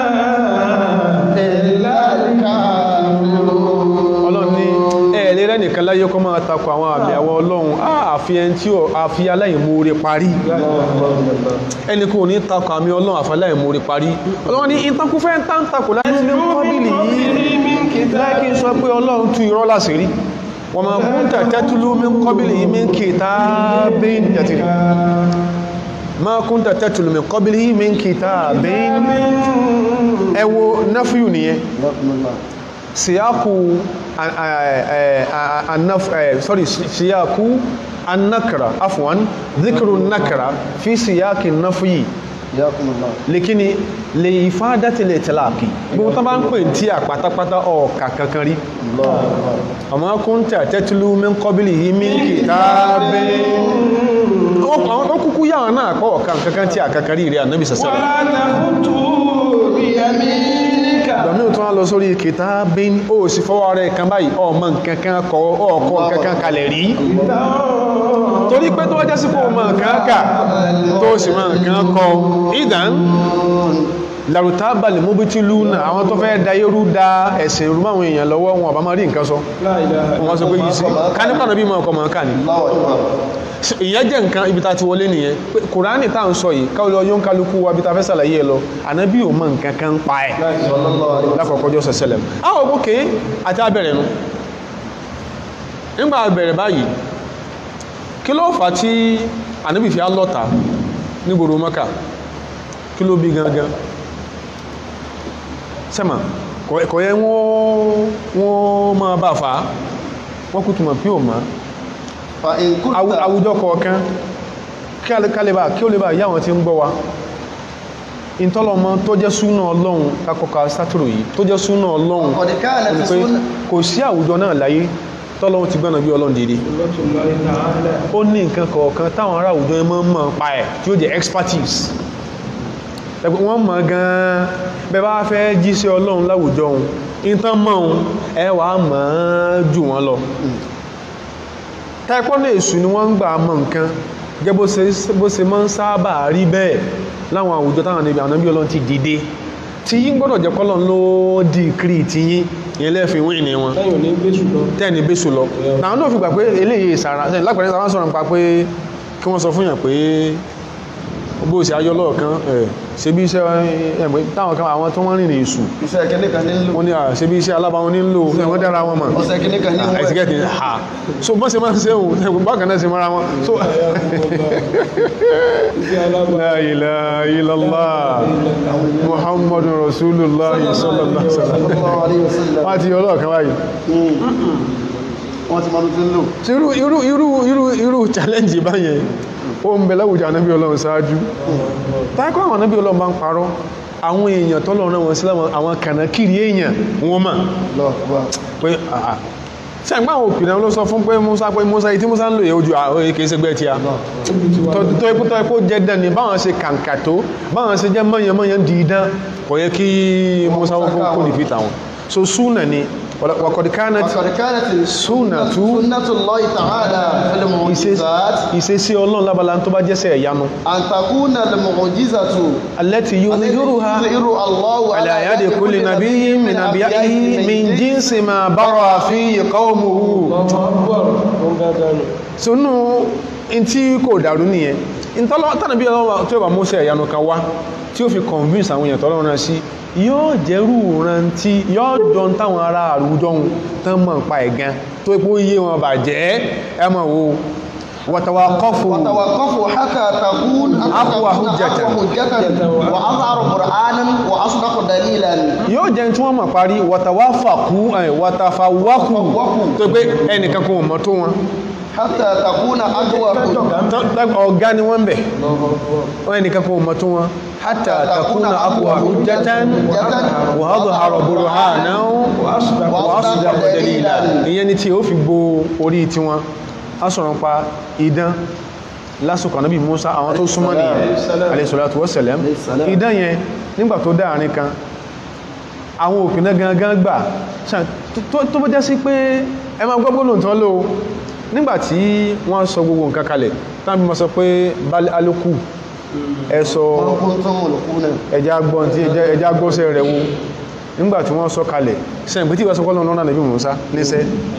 إلا الكافرون ọlọ́run ní ẹ̀ẹ́lẹ́ rẹ̀ nìkan láyé kọ́ máa takọ àwọn àmì àwọn ọlọ́run àfi ẹni tí ó àfi aláìmoore parí ẹni kò ní takọ àmì ọlọ́run àfi aláìmoore parí ọlọ́run ní ìtakùfẹ́ ń tán takò láti ní kọ́bìlì yìí láìkí sọ pé ọlọ́run tú irọ́ láṣìírí wọ́n máa kún tẹ̀tẹ́túlú mi kọ́bìlì yìí mi kitabin yàtìrì máa kún tẹ̀tẹ́túlú mi kọ́bìlì yìí mi kitabin ẹ wo náfíù nìyẹn siyaku annaf sorry siyaku annakra afwan dhikru nakra fi siyaki nafyi likini lè ifádàtí lè tìláàkì gbogbo tán bá ń pè tí à pátápátá ọ̀ọ̀kà kankan rí ọmọ kúntà tẹ́tùlú min kọbílì yìí min kìtàbẹ́ ó kúkú yáwọn náà kọ́ ọ̀kà kankan tí à kankan rí rí ànábì sàṣẹ́lẹ̀ ولا تخطوا بيمينك ìgbàmí ò tún wá lọ sórí kìtàbẹ́ ó sì fọwọ́ rẹ̀ kan báyìí ọmọ nkankan kọ ọkọ̀ kankan kalẹ̀ rí torí pé tó wájá sí kó mọ̀ kankan tó sì mọ̀ nǹkan kọ ìdán larutaba lè móbi tí lú náà àwọn tó fẹ́ da yẹ́rú da ẹ̀sìn rú máwọn èèyàn lọ́wọ́ wọn ọba máa rí nǹkan sọ لا إله wọ́n sọ pé yìí sí kánípà náà bí mọ̀ ọkọ̀ mọ̀ ká ní ìyẹn jẹ́ nǹkan ibi ta ti wọlé nìyẹn pé kùránì tá à ń sọ yìí káwọlọ yóò ń kálukú wa bí ta fẹ́ sàlàyé ẹ lọ ànábì ò mọ̀ nǹkan kan ń pa ẹ̀ lákọ̀ọ́kọ́ jọ́ sẹ̀sẹ̀lẹ̀ àwọn òkè àti abẹ̀rẹ̀ nu nígbà abẹ̀rẹ̀ báyìí kí ló fà á tí ànábì fi á lọ́ta nígboro mọ́kà kí ló bí gangan sẹ́mà kọ̀ yẹ wọ́n máa bá fà á wọ́n kú túnmọ̀ pí ò máa Àwù- àwùjọ kọ̀ọ̀kan kí a lè kálẹ̀bà kí ó lè bá yá wọn tí ń gbọ́ wa ìtọ́lọmọ tó jẹ́ súnà ọlọ́run kakọ̀ka sátìrò yìí tó jẹ́ súnà ọlọ́run Qad kana ó ní fi pé súnà- kò sí àwùjọ náà láyé tọ́lọ́run ti gbọ́nà bí ọlọ́run dìde الله تعالى ó ní nǹkan kọ̀ọ̀kan táwọn ará àwùjọ yẹn máa ń mọ̀ pa ẹ̀ tí ó jẹ́ expertise ẹgbẹ́ wọ́n mọ̀ gan-an bẹ́ bá fẹ́ jíṣẹ́ ọlọ́run láwùjọ òun ìtàn mọ̀ òun ẹ wàá mọ̀ ọ́n jù wọ́n lọ táìpọ́ lè sùn ni wọ́n ń gbà mọ̀ nǹkan gẹ́ bó ṣe bó ṣe máa ń sábà rí bẹ́ẹ̀ láwọn àwùjọ táwọn níbi àwọn bí ọlọ́run ti dìde tí yín gbọ́dọ̀ jẹ́ kọ́lọ́n ló dìkírì tí yín ìyẹn lẹ́ẹ̀fin wíìn ní wọn lẹ́yìn òní gbé ṣùgbọ́n tẹ́ẹ̀ni bẹ́sù lọ náà náà fi gbà pé eléyìí ìsàrà sẹ́yìn lápẹ̀rẹ́ sáwọn sọ̀rọ̀ nípa pé kí wọ́n sọ fún yàn pé bó ṣe ayọ́ lọ́ọ̀kan ẹ̀ ṣe bí iṣẹ́ ẹ̀mọ́ táwọn kan àwọn tó wọ́n rìnrìn èṣù iṣẹ́ kìíní kan ní ń lò wọ́n ní à ṣe bí iṣẹ́ alábàwọn ní ń lò wọ́n dára wọn mọ̀ ọ̀sẹ̀ kìíní kan ní ń wẹ̀ ẹ̀tìkẹ́tì ha so bọ́n ṣe máa ń ṣe òun ẹ̀kùn bákan náà ṣe mara wọn so iṣẹ́ alábà la ilaha illallah muhammadu rasulullah sallallahu alaihi wasallam sallallahu alaihi wasallam wọ́n ti yọ ọlọ́ọ̀kan báyìí wọ́n ti mọ́ tó ń lò tí irú irú irú irú irú challenge báyẹn ó ń bẹ láwùjọ ànábí ọlọ́run ṣáájú tákọ́ àwọn ànábí ọlọ́run bá ń parọ́ àwọn èèyàn tọ́lọ́run náà wọn sí láwọn àwọn kànákìrí èèyàn wọn mà lọ́ọ̀bá pé àà tí àgbà àwọn òpìnà ló sọ fún pé Musa pé Musa yìí tí Musa ń lò yẹ ojú àwọn èké ṣẹgbẹ́ tí a tó ipò tó ipò jẹ́ dán ni báwọn ṣe kàǹkà tó báwọn ṣe jẹ́ mọ́yànmọ́yàn dìídán kò yẹ kí Musa kó kó ní fi tàwọn so súnà ni wàkọ̀dì kánà وقد كانت سنة سنة الله تعالى في المعجزات ìṣesí ọlọ́run lábala tó bá jẹ́sẹ̀ ẹ̀yánu أن تكون المعجزة التي يظهرها يظهر الله على يد كل نبي من أنبيائه من جنس ما برى فيه قومه sínú tí kò dàrú nìyẹn tánàbí ọlọ́wọ́ tí ó bá mọ́sẹ̀ ìyanu kan wá tí ó fi convince àwọn èèyàn tọ́lọ́run náà sí yóò jẹ́rù rántí yóò dán táwọn ará àrùjọ ohun tán mọ̀ pa ẹ̀gan tó ipò yé wọn bàjẹ́ ẹ mọ̀ wo wàtàwàkọ́fù وتوقفوا حتى تكون أقوى حجة. أقوى حجة وأظهر قرآنا وأصدق دليلا yóò jẹ́ tí wọ́n mọ̀ parí wàtàwàfàkú wàtàfàwàkù tó pé ẹnìkan kò mọ̀ tó wọn حتى تكون أقوى Tọ́- tọ́- ọ̀gá ni wọ́n bẹ̀ wọ́n ẹnìkan kò mọ̀ tó wọn hatta takuna aqwa hujjatan wa adhhara burhanan wa asdaqa dalila ìyẹn ni tí ó fi gbó orí tí wọn a sọ̀rọ̀ pa idán lásìkò Ànábì Musa àwọn tó súnmọ́ nìyẹn alayhi salatu wa salam idán yẹn nígbà tó dáàrin kan àwọn òpinna gangan gbà ṣá- tó- tó bó jẹ́ sí pé ẹ máa gbọ́gbọ́ lóòtọ́ ló nígbàtí wọ́n sọ gbogbo nǹkan kalẹ̀ tán bí ma sọ pé bal alukú ẹ sọ كنتم ملقون ẹja gbọ́n tí ẹja- ẹja gbọ́sẹ̀ rẹ̀ wo nígbàtí wọ́n sọ kalẹ̀ sẹ́yìn pé tí wọ́n sọ kọ́lọ̀ lọ́nà nàbí Mùsá níṣẹ́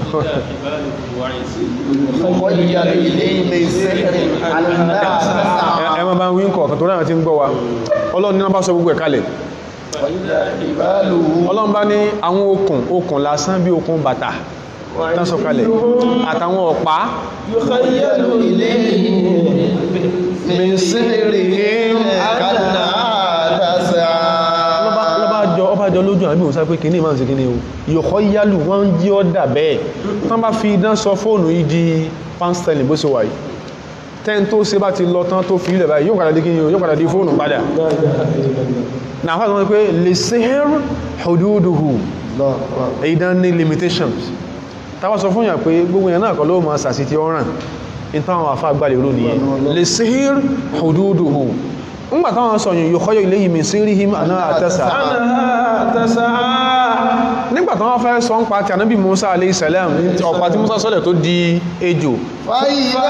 خيل إليه من سحر أنها تسعى ẹ ma bá ń wí ń kọ̀ọ̀kan tó ráyàn tí ń gbọ́ wa Ọlọ́run ní wọ́n bá sọ gbogbo ẹ̀ kalẹ̀ وإذا حباله Ọlọ́run bá ní àwọn okùn okùn lásán bí okùn bàtà tán sọ kalẹ̀ àtàwọn ọ̀pá يخيل إليه من سحرهم أنها تسعى lọ́bá lọ́bá jọ ọba jọ lójú àbí òun sáré pé kìíní máa ń ṣe kìíní o yọ̀kọ́ yálù wọ́n ń jí ọ́ dà bẹ́ẹ̀ tán bá fi idán sọ fóònù yìí di pánstẹ́lì bó ṣe wà yìí tẹ́n tó ṣe bá ti lọ tán tó fi ilẹ̀ báyìí yóò padà di kíni o yóò padà di fóònù padà náà fà sọ pé lè sihr hududuhu الله أكبر idán ní limitations táwa sọ fún yàn pé gbogbo yẹn náà kọ́ ló máa sàṣì tí ó ràn in táwọn àfá gbàlè rò nìyẹn lè sihr hududuhu ńgbà táwọn sọ yìí yóò ilé yìí min sirrihim àná àtẹ́sà nígbà táwọn fẹ́ sọ ń pa ti ànábì Musa alayhi salam ní ọ̀pá tí Musa sọ́lẹ̀ tó di ejò فإذا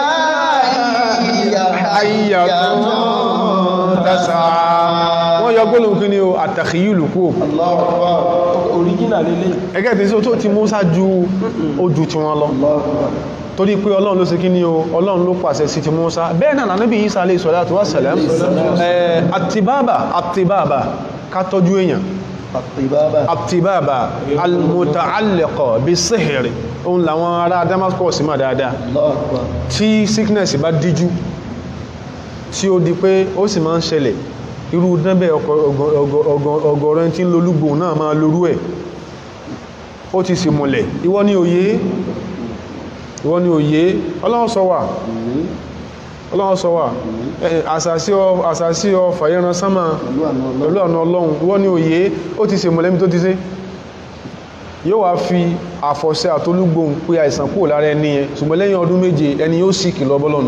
هي ayyatun tasa wọ́n yọ gbólóhùn kí ni o àtàkìyìlù kú الله أكبر original lele ẹgẹ́ tí sí tó ti Musa ju ojú tí wọ́n lọ الله أكبر torí pé ọlọ́run ló ṣe kí ní o ọlọ́run ló pàṣẹ sí ti Musa bẹ́ẹ̀ náà Nábì Isa alayhi salatu wa salam ẹ̀ àtibábà àtibábà ká tọ́jú èèyàn الطبابة àtibábà almuta'alliqa bis-sihr òun làwọn ará Damascus mà dáadáa الله أكبر tí sickness bá díjú tí ó di pé ó sì máa ń ṣẹlẹ̀ irú dẹ́bẹ̀ ọgọ̀rọ̀ ẹni tí ń lolúgbò náà máa lorú ẹ̀ ó ti sì múlẹ̀ ìwọ ni òye ìwọ ni òye ọlọ́run sọ wà ọlọ́run sọ wà ẹ̀, àsàsí ọ- àsàsí ọ fàyẹran sánmà pẹ̀lú àna ọlọ́run ìwọ ni òye ó ti sì múlẹ̀ mi tó ti sé yóò wá fi àfọ̀ṣẹ àtolúgbòhùn pé àìsàn kúrò lára ẹni yẹn ṣùgbọ́n lẹ́yìn ọdún méje ẹni yóò sì kìlọ̀ bọ́lọ̀nù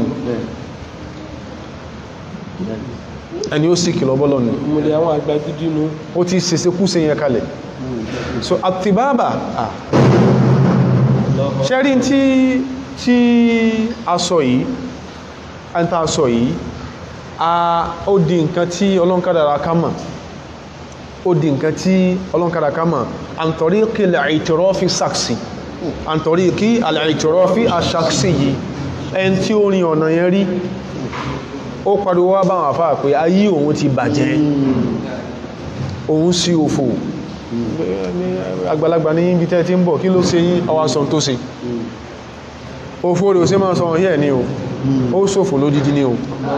ẹni yóò sì kìlọ̀ bọ́lọ̀nù ìmùlẹ̀ àwọn àgbà gidi nu ó ti ṣeṣe kú se yẹn kalẹ̀ so àtibábà ah ṣẹ́rí tí tí a sọ yìí a ń ta sọ yìí a ó di nǹkan tí ọlọ́nkádàrà ká mọ̀ ó di nǹkan tí ọlọ́nkádàrà ká mọ̀ àǹtọ̀rí kí al-i'tirafi saksi àǹtọ̀rí kí al-i'tirafi asaksi yìí ẹn tí ó rin ọ̀nà yẹn rí ó pariwo wá báwọn àfáà pé ayé òun ti bàjẹ́ òun sí òfò àgbàlagbà ní ibi tẹ́ tí ń bọ̀ kí ló ṣe yín ọwá sọ tó ṣe òfò rẹ̀ ò sí máa sọ ọ̀hí ẹ̀ ní o ó ṣòfò lódídí ní o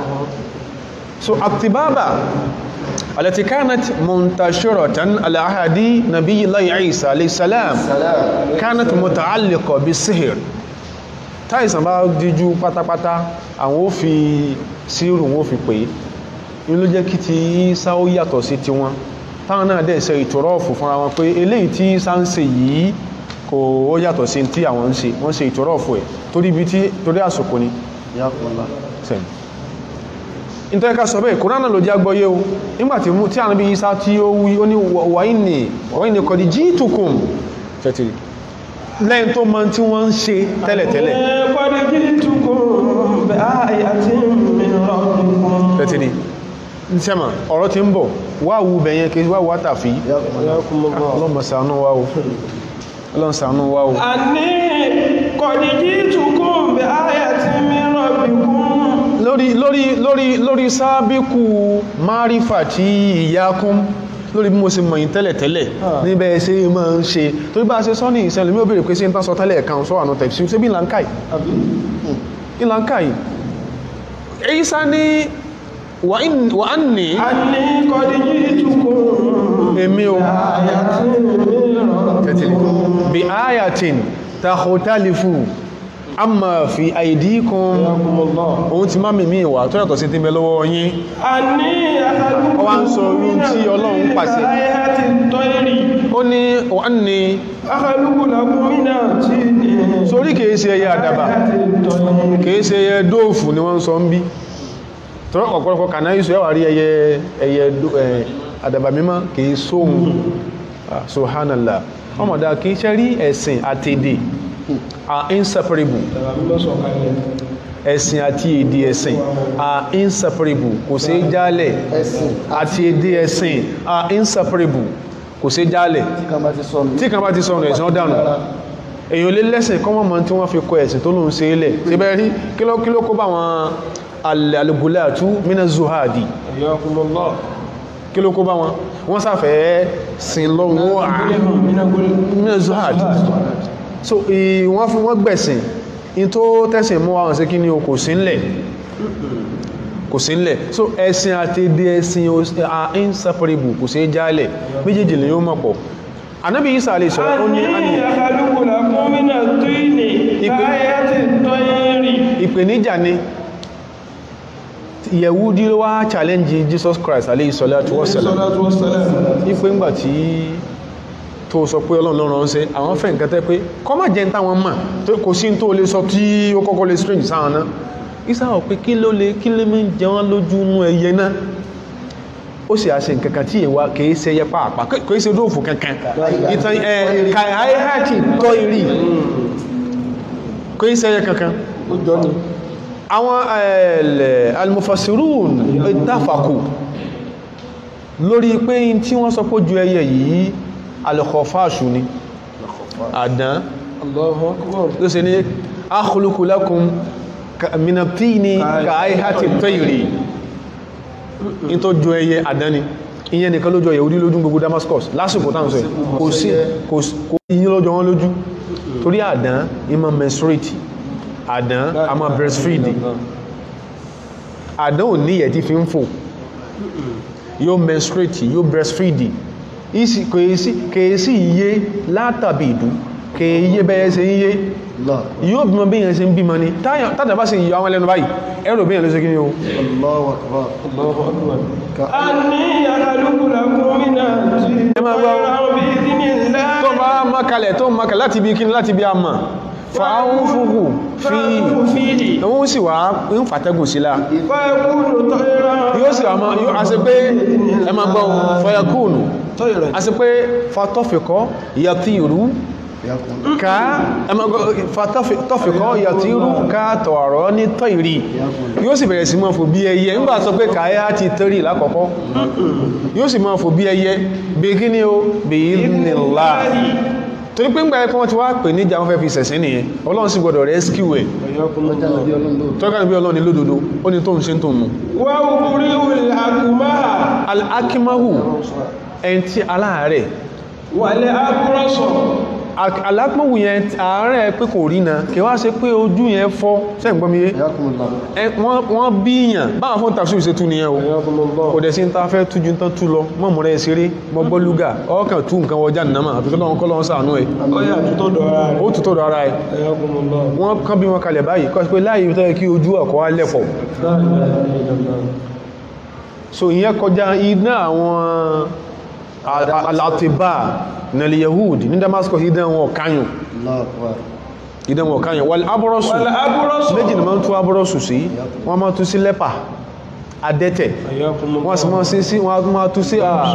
so àtibábà التي كانت منتشرة على عهد نبي الله عيسى عليه السلام سلام كانت متعلقة بالسحر táìsàn bá díjú pátápátá àwọn ó fi sírù wọn ó fi pè é ní ló jẹ́ kí ti Ìsá ó yàtọ̀ sí ti wọn táwọn náà dẹ̀ ṣe ìtòrọ́ọ̀fù fúnra wọn pé eléyìí tí Ìsá ń ṣe yìí kò ó yàtọ̀ sí tí àwọn ń ṣe wọ́n ṣe ìtòrọ́ọ̀fù ẹ̀ torí ibi tí torí àsìkò ni حياكم الله sẹ́yìn nítorí ká sọ bẹ́ẹ̀ kòránà ló jẹ́ agbọ́yé o nígbàtí mú tí a níbi Ìsá tí ó wí ó ní wàíní wàíní kọ̀dí jíìtùkùn tẹ́tìrì lẹ́yìn tó mọ tí wọ́n ń ṣe tẹ́lẹ̀tẹ́lẹ̀ Qad ji'tukum bi ayatin min rabbikum. tẹ́tìrì sẹ́mà ọ̀rọ̀ ti ń bọ̀ wá wú bẹ̀yẹn kí wá wá tàfí ọlọ́mọ̀sánú wá o ọlọ́mọ̀sánú wá o Anni qad ji'tukum bi ayatin min rabbikum. lórí lórí lórí lórí sábíkù márífà tí ìyákún lórí bí mo ṣe mọ̀yìn tẹ́lẹ̀tẹ́lẹ̀ níbẹ̀ ṣe máa ń ṣe torí bá ṣe sọ́ní ìṣẹ́lẹ̀ mí ò bèèrè pé sí ń tán sọ tẹ́lẹ̀ kan sọ ànà tẹ̀sí ṣe bí ìlànkáì ìlànkáì Ìsá ní wà á ní Anni qad ji'tukum èmi o bi ayatin min rabbikum. tẹ̀tìlì bí ayatin takhtalifu amma fi aydikum òun ti má mímí ìwà tó yàtọ̀ sí ti bẹ lọ́wọ́ yín Àní Ó wá ń sọ irú tí Ọlọ́run pàṣẹ. Ayati tọ́ìrì. ó ní wọ́n ní Akhaluqu lakum mina tini. sórí kìí ṣe ẹyẹ àdàbà Ayati tọ́ìrì. kìí ṣe ẹyẹ dóòfù ni wọ́n sọ ń bí tọ́rọ ọ̀pọ̀lọpọ̀ kànáà yíṣọ́ ẹwà rí ẹyẹ ẹyẹ dó- ẹ, àdàbà mímọ́ kìí sóhun Ah, subhanallah ọmọdá kìí ṣe rí ẹ̀sìn àti èdè are inseparable Tàbí mímọ́ sọ̀kalẹ̀. ẹ̀sìn àti èdè ẹ̀sìn are inseparable kò sí jálẹ̀ ẹ̀sìn àti èdè ẹ̀sìn are inseparable kò sí jálẹ̀ kan bá ti sọnù tí kan bá ti sọ̀rọ̀ ẹ̀sìn ọ̀dànù èyàn lè lẹ́sìn kọ́ mọ́ tí wọ́n fi kọ ẹ̀sìn tó lóun ṣe ilẹ̀ tí bẹ́ẹ̀ rí kí ló kí ló kó bá wọn alìbùlátú mina zuhadi Hayyakumullah. kí ló kó bá wọn wọ́n sáfẹ́ sin lọ́wọ́ mina zuhadi so ì- wọ́n fi wọ́n gbẹ̀sìn in tó tẹ́sìn mú àwọn sí kí ni o kò sí ńlẹ̀ kò sí ńlẹ̀ so ẹ̀sìn àti èdè ẹ̀sìn o- are inseparable kò sí jálẹ̀ méjèèjì lè yóò mọ̀ pọ̀ anábì Isa alayhi salam ó ní Àní àní akhaluqu lakum mina tini. Ipe- Ayati tọ́ìrì. ìpèníjà ni yẹ̀wúdí ló wá challenge Jesus Christ alayhi salatu wassalam Salatu wassalam. ipé ńgbà tí tó sọ pé ọlọ́run lọ́rọ̀ ń ṣe àwọn fẹ́ nǹkan tẹ́ pé kọ́ má jẹ́ táwọn mọ̀ tó kò sí tó lè sọ tí ó kọ́kọ́ lè strange sáwọn náà ìsáwọ̀ pé kí ló lè kí lè mẹ́ jẹ wọ́n lójú nú ẹyẹ náà ó sì àṣẹ nǹkan kan tí èwà kìí ṣe ẹyẹ pàápàá kìí ṣe dóòfù kankan ìtàn ẹ̀ kàìhàìhàtì tọ́ ìrì kìí ṣe ẹyẹ kankan ó jọ ni àwọn ẹ̀lẹ̀ almufassirun ìtàfàkù lórí pé in tí wọ́n sọ pé ju ẹyẹ yìí alkhofashu ni àdán Allahu akbar. ló ṣe ní akhluqu lakum ka- minatini ka aihati tayri in tó ju ẹyẹ àdán ni ìyẹn nìkan lójọ yẹ̀wúdí lójú gbogbo Damascus lásìkò táwọn sọ yìí. kò sí kò sí- kò ìyẹn lọ́jọ́ wọn lójú torí àdán ìmọ̀ menstruate àdán a máa breastfeed àdán ò ní ìyẹ̀ tí fi ń fò yóò menstruate yóò breastfeed isi kèèsí kèèsí iye látàbí ìdú kèèyé bẹ́ẹ̀ ṣe iye lọ yóò bímọ bí yẹn ṣe ń bímọ ní tàbí bá sì yọ àwọn ẹlẹ́nu báyìí ẹ̀rọ bí yẹn ló ṣe kí ní o Allahu akbar Allahu akbar. ka Àní akhaluqu lakum mina tini. Ẹ máa gbọ́. Bi idhnillah. tó bá mọ́kalẹ̀ tó mọ́kalẹ̀ láti bí kíni láti bí a mọ̀ fàáhùn fúhù fi Fa'fu fihi. òun sì wá ń fàtẹ́gùn sílá Fayakunu tayran. yóò sì wá mọ́ yóò a sì pé ẹ máa gbọ́ fọyakúùnù Tayran. a sì pé fatọ́fẹ̀kọ́ yàtìrú yakun ká ẹ máa gbọ́ fatọ́fẹ̀kọ́ yàtìrú ká tọ̀ọ̀rọ̀ ní tọ́ìrì yóò sì bẹ̀rẹ̀ sí máa fò bí ẹyẹ nígbà sọ pé káyá ti tẹ́rì lákọ̀ọ́kọ́ yóò sì máa fò bí ẹyẹ bí kí ni ó bí nílá torí pé ń gba ẹkọ́ wọn ti wá pè níjà wọn fẹ́ fi sẹ̀sìn nìyẹn ọlọ́run sì gbọdọ̀ rescue ẹ̀ ọjà nàbí ọlọ́run ló tọ́ka níbi ọlọ́run ní lódodo ó ní tó ń ṣe ń tó ń mú Wa ubri'ul akmaha. al-akimahu ẹni tí aláàárẹ̀ Wal abrasa. alápòwù yẹn àárẹ̀ pé kò rí na kí wá ṣe pé ojú yẹn fọ́ sẹ́gbọ́mìyẹ yakun lọ wọ́n bíyàn báwọn fún tàbí ṣe tú nìyẹn o Hayakumullah. kò dẹ̀ sí ń ta fẹ́ tújú tán tú lọ mọ́mù rẹ̀ ṣeré mọ́gbọ́ lúgà ọkàn tú nǹkan wọjá nàmà àfi kọ́lọ́wọ́n kọ́lọ́wọ́n sàánú ẹ̀ Ọya tutọ́ dọ̀ra rẹ̀. ó tutọ́ dọ̀ ara ẹ̀ Hayakumullah. wọ́n kán bí wọn kalẹ̀ báyìí kọ́ sí pé láàyè tó yẹ kí ojú ọkọ̀ wá lẹ́fọ̀ La ilaha illallah. so ìyẹn kọjá iná àwọn alatiba nílẹ̀ yahud ní damascus idán wọn kányùn Allahu akbar idán wọn kányùn wal abúrọ́sù Wal abrasa. méjì ni wọ́n tú abúrọ́sù sí wọ́n máa tú sí lẹ́pà adẹ́tẹ̀ Hayakumullah. wọ́n sì máa sí sí wọ́n máa tú sí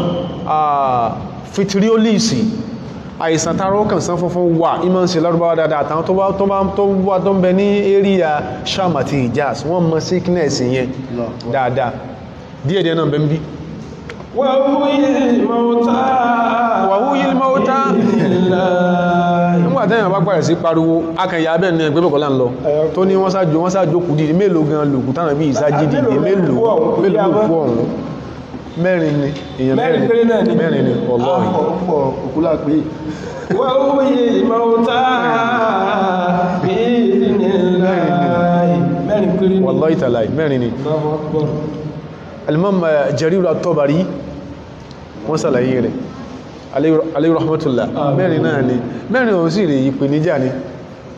fitriolisi àìsàn tààrọ kan sán funfun wà ìmọ̀ sí lárúbáwá dáadáa àtàwọn tó bá tó bá tó wá tó ń bẹ ní area sham àti hijaz wọ́n mọ̀ sickness yẹn Allahu akbar dáadáa díẹ̀díẹ̀ náà bẹ́ ń bí Wa huwil mauta. wàhúyí mọ́ta nígbà tẹ́yàn bá pàrẹ̀ sí pariwo akẹ̀yà abẹ́ ní ẹgbẹ́ bọ̀kọ́lá ń lọ tó ní wọ́n sáájú wọ́n sáájú kù dìde mélòó gan lòkù tánà bí ìsájí dìde mélòó mélòó kú ọ̀hún mẹ́rin ni èèyàn Mẹ́rin péré náà ni. mẹ́rin ni ọlọ́rin ọ̀pọ̀ òkúlà pé Wa huwil mauta. Bi idhnillah. Mẹ́rin péré ni. wallahi ta'ala mẹ́rin ni Allahu akbar. alimam eh, Jarir at-Tabari wọ́n sàlàyé rẹ̀ alayhi rahmatullah mẹ́rin náà ni mẹ́rin òun sì rè ìpèníjà ni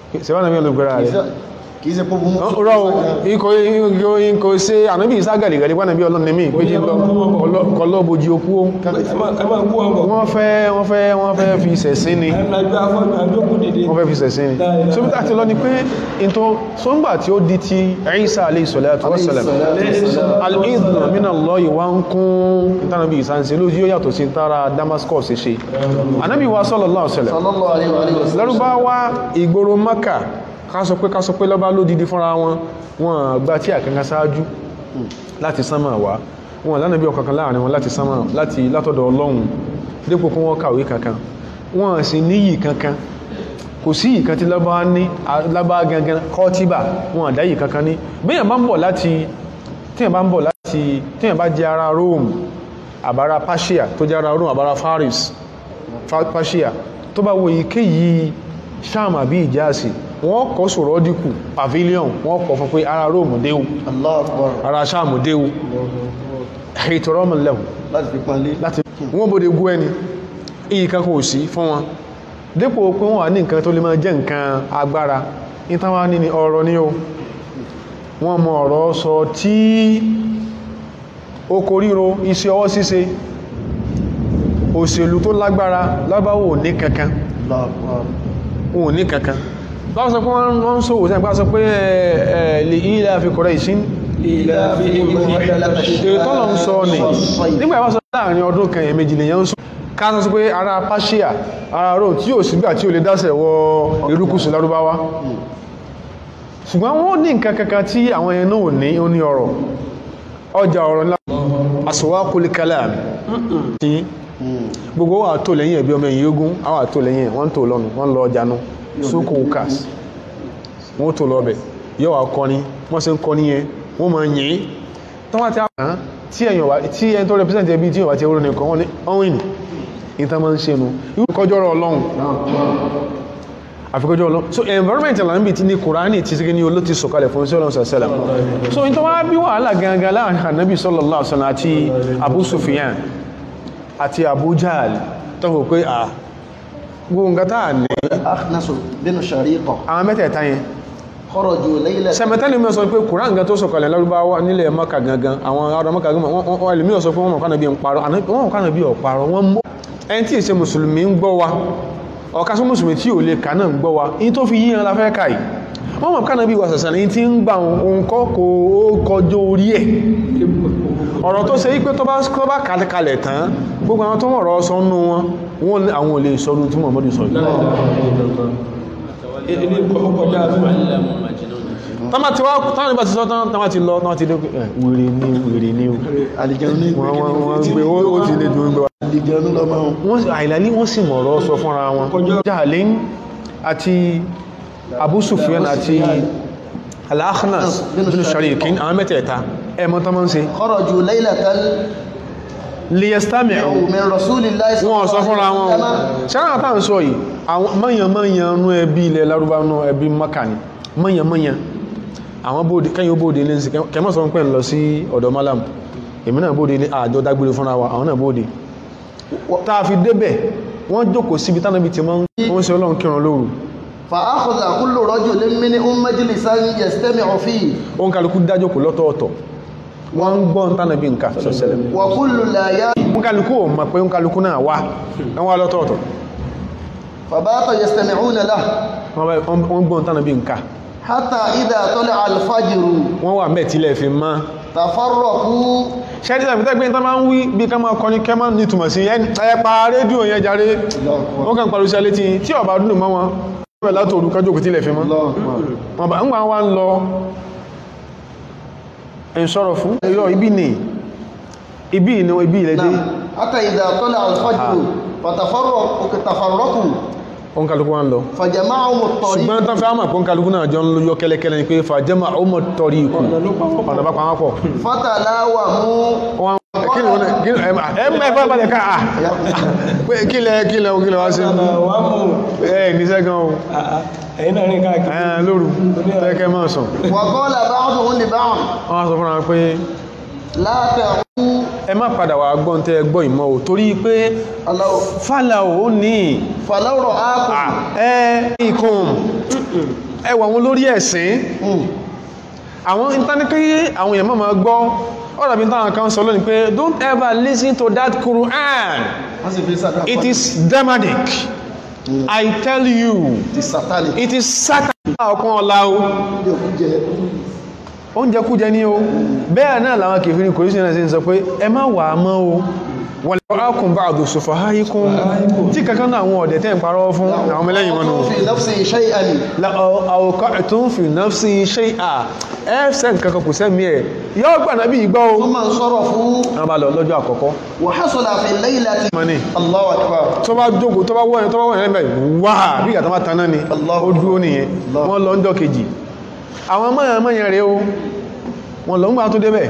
sẹ́wọ́n náà bí olùgbéra rẹ̀ kìí ṣe pọ́bù mú rọ ikọ̀ ikọ̀ ṣe ànábì ìságàlì rẹ̀ nípa nàbí ọlọ́run nẹ́mí pé jí kọlọ́bojì okú ó ẹ máa ẹ máa kú ọmọ wọ́n fẹ́ wọ́n fẹ́ wọ́n fẹ́ fi sẹ̀sìn ni ẹ máa gbé afọ́jú àjókòó dìde wọ́n fẹ́ fi sẹ̀sìn ni so bí láti lọ ni pé into so ń gbà tí ó di ti Isa alayhi salatu wa salam al-idhn min Allah wa ń kún ìtànàbí ìsánsẹ̀ lójú yóò yàtọ̀ sí tara Damascus ṣe ànábì wa sallallahu alaihi wasallam sallallahu alaihi wa alihi wa sallam lárúbáwá ìgboro maka ká sọ pé ká sọ pé lọ́bá ló dìdí fúnra wọn wọn gba tí àkankan sáájú láti sánmà wá wọn lánàá bí ọ̀kankan láàrin wọn láti sánmà láti látọ̀dọ̀ ọlọ́run dípò kún wọn kàwé kankan wọn sì níyì kankan kò sí ìkan tí lọ́bá ní lábá gangan kọ́tíbà wọn àdáyì kankan ní bíyàn bá ń bọ̀ láti tíyàn bá ń bọ̀ láti tíyàn bá jẹ́ ara Rome àbára Persia tó jẹ́ ara Rome àbára Faris Fa- Persia tó bá wo èyíkéyìí Sham àbí Ìjáàsì wọ́n kọ́ sọ̀rọ̀ dínkù pavilion wọ́n kọ́ fún pé ara Rome déwù Allahu Akbar ara Sham déwù ìtọ̀rọ̀mù lẹ́wù láti fi panlé láti wọ́n bóde gú ẹni iyì kan kò sí fún wọn dépò pé wọ́n wà ní nǹkan tó lè máa jẹ́ nǹkan agbára ìtawà ní ni ọ̀rọ̀ ní o wọ́n mọ ọ̀rọ̀ sọ tí oko ríro iṣẹ́ ọwọ́ ṣíṣe òṣèlú tó lágbára lábáwò ní kankan Allahu Akbar wọn ò ní kankan báwọn sọ pé wọ́n ń sòwò sẹ́yìn bá sọ pé ẹ̀ lè ilẹ̀ àfi kọ̀rọ̀ ìṣín ìlà fi ètò ọ̀nà ń sọ ní nígbà ìwọ́n sọ láàrin ọdún kan èyàn méjì lèyàn ń sọ ká sọ pé ara Persia ara Rome tí yóò sígbà tí ó lè dásẹ̀ wọ erékùsù lárúbáwá ṣùgbọ́n wọ́n ní nǹkan kankan tí àwọn ẹnu ò ní ó ní ọ̀rọ̀ ọjà ọ̀rọ̀ ńlá aswaqul kalam tí gbogbo wà tó lẹ́yìn ẹ̀bí ọmọ ẹ̀yìn ogun àwọn àtò lẹ́yìn ẹ̀ wọ́n tó lọ́nu wọ́n lọ ọjà nú sókò ukas wọ́n tó lọ́bẹ̀ yóò wà kọ́ni wọ́n sì ń kọ́ni yẹn wọ́n máa yìn tó wá ti àwọn tí ẹ̀yàn wá tí ẹni tó represent ẹbí tí yóò wá ti oró nìkan wọ́n ní ọ̀wìn ìta máa ń ṣe nu irú kọjọ́rọ̀ ọlọ́run àfikọjọ́ ọlọ́run so environment alambi ti ní kùránì ti sí ní olóti sọ̀kalẹ̀ fún sí ọlọ́run sàṣẹ́lá so in tó wá bí wàhálà gangan láàrin ànábì sallallahu alaihi wasallam àti Abu Sufyan àti Abu Jahl tó fò pé à gbogbo nǹkan táà ní Akhnas bin Shariqa àwọn mẹ́tẹ̀ẹ̀ta yẹn kharaju laylatan sẹmẹtẹ́lì mi sọ pé kùrán gan tó sọ̀kalẹ̀ lárúbáwá nílẹ̀ maka gangan àwọn ará maka gangan wọ́n lè mí sọ pé wọ́n mọ̀ kánà bí ń parọ́ wọ́n mọ̀ kánà bí ọ̀parọ́ wọ́n mọ́ ẹni tí ìṣe mùsùlùmí ń gbọ́ wa ọ̀ká sí mùsùlùmí tí ò lè kà náà ń gbọ́ wa in tó fi yíyan la fẹ́ kàì wọ́n mọ̀ kánà bí wà sàsàn ní tí ń gbà òun kọ́ kò ó kọjọ orí ẹ̀ ọ̀rọ̀ tó ṣe yí pé tó bá tó bá kalẹ̀ tán gbogbo àwọn tó mọ̀ ọ̀rọ̀ sọ nú wọn wọn àwọn ò lè sọdún tí Muhammadu sọ yìí ilé kọjá tọ́mà tí wá tọ́mà nígbà tí sọ tán tọ́mà ti lọ tọ́mà ti dé pé ẹ̀ wèrè ní wèrè ní o àlìjẹun ní wọ́n wọ́n wọ́n gbé ó ó ti lè dùn gbé wa àlìjẹun lọ máa ń wọ́n sì àìlàní wọ́n sì mọ̀rọ̀ sọ fúnra wọn Jahlin àti Abu Sufyan àti Al-Akhnas bin Sharikin àwọn mẹ́tẹ̀ẹ̀ta ẹmọ tán mọ́ ń ṣe kharaju laylatan liyastami'u min rasulillahi wọ́n sọ fúnra wọn ṣẹ́ràn àtà ń sọ yìí àwọn mọ́yànmọ́yàn nú ẹbí ilẹ̀ Lárúbáwá ẹbí Mákà ni mọ́yànmọ́yàn àwọn bóòdì kẹ́yìn ó bóòdì ilé ǹsì kẹmọ́ sọ pẹ́ ń lọ sí ọ̀dọ̀ malam èmi náà bóòdì ilé àjọ dágbére fúnra wa àwọn náà bóòdì táà fi débẹ̀ wọ́n jókòó síbi tánàbí ti mọ́ wọ́n sí ọlọ́run kírun lóru fa akhadha kullu rajulin minhum majlisan yastami'u fihi òun kálukú dájókòó lọ́tọ̀ọ̀tọ̀ wọ́n ń gbọ́n tánàbí nǹkan sọ́sẹ̀lẹ̀ wa kullu la ya òun kálukú ò mọ̀ pé òun kálukú náà wá wọ́n wá lọ́tọ̀ọ̀tọ̀ fabata yastami'una lahu wọ́n bá- wọ́n gbọ́n tánàbí nǹkan hatta idha tala'a al-fajr wọ́n wà mẹ́ẹ̀ tílẹ̀ fi mọ́ tafarraqu ṣẹ́dí tàbí tẹ́gbẹ́ tán máa ń wí bí ká máa kọni kẹ́ máa nítumọ̀ sí ẹni ẹpa rédíò yẹn járe wọ́n kàn pàrọ̀ iṣẹ́ létí tí ọba dúdú mọ́ wọn wọ́n látò orúkọ jókòó tílẹ̀ fi mọ́ wọn bá ń gbà wá ń lọ ẹ̀ sọ̀rọ̀ fún ẹ̀yọ́ ibi ni ibi ni ibi ilẹ̀ dé نعم حتى إذا طلع الفجر فتفرقوا تفرقوا òun kálukú wá ń lọ فجمعهم الطريق ṣùgbọ́n tán fẹ́ àmà pọ́n kálukú náà jọ ń lóyọ kẹ́lẹ́kẹ́lẹ́ ni pé fàjẹ́mà ọmọ tọrí ikú ọ̀nà bá pàwọn pọ̀ فتلاوموا wọ́n kí ni wọ́n náà kí ni ẹ mẹ́fà balẹ̀ ká à pé kí lẹ kí lẹ kí lẹ wá sí wà mú ẹ ní sẹ́gan o ẹ̀yìn náà rìn káàkiri ẹ lóru tẹ́kẹ́ máa sùn وقال بعضهم لبعض wọ́n á sọ fúnra wọn pé لا تعوا ẹ má padà wà gbọ́n tẹ́ gbọ́ ìmọ̀ ò torí pé aláwọ̀ fàlà ò ní fàlọ́rọ̀ ákùn ẹ ikùn ẹwà wọn lórí ẹ̀sìn àwọn ìtànikí àwọn èèyàn máa gbọ́ ọ̀rọ̀ bí táwọn kan sọ lónìí pé don't ever listen to that Quran wọ́n sì fi sàdá it is demonic I tell you ti satanic it is Satan ọkàn ọ̀la o ní òkú jẹ oúnjẹ kú jẹ ní o bẹ́ẹ̀ náà làwọn kèfèrí kò ríṣẹ́ náà sí ń sọ pé ẹ má wà á mọ́ o wọ́n lè ákùn bá àdò sọ̀fà háyíkún tí kankan náà àwọn ọ̀dẹ̀ tẹ́ ń parọ́ fún àwọn ọmọlẹ́yìn wọn nù fi nafsi shay'an àwòkọ́ tó ń fi nafsi shay'a ẹ́fẹ́ nǹkan kò sẹ́mi ẹ̀ yọ́ gbà náà bí ìgbọ́ o thumma sọ̀rọ̀ fún wọ́n bá lọ lọ́jọ́ àkọ́kọ́ wa hasala fi laylati mọ́ni Allahu akbar tó bá jókòó tó bá wọ́n tó bá wọ́n ẹ̀rẹ́ wá bí ìgbà tó bá taná ni Allahu ó dúró nìyẹn Allah. wọ́n lọ ńjọ́ kejì àwọn mọ́yàn rẹ̀ o wọ́n lọ ń gbà tó débẹ̀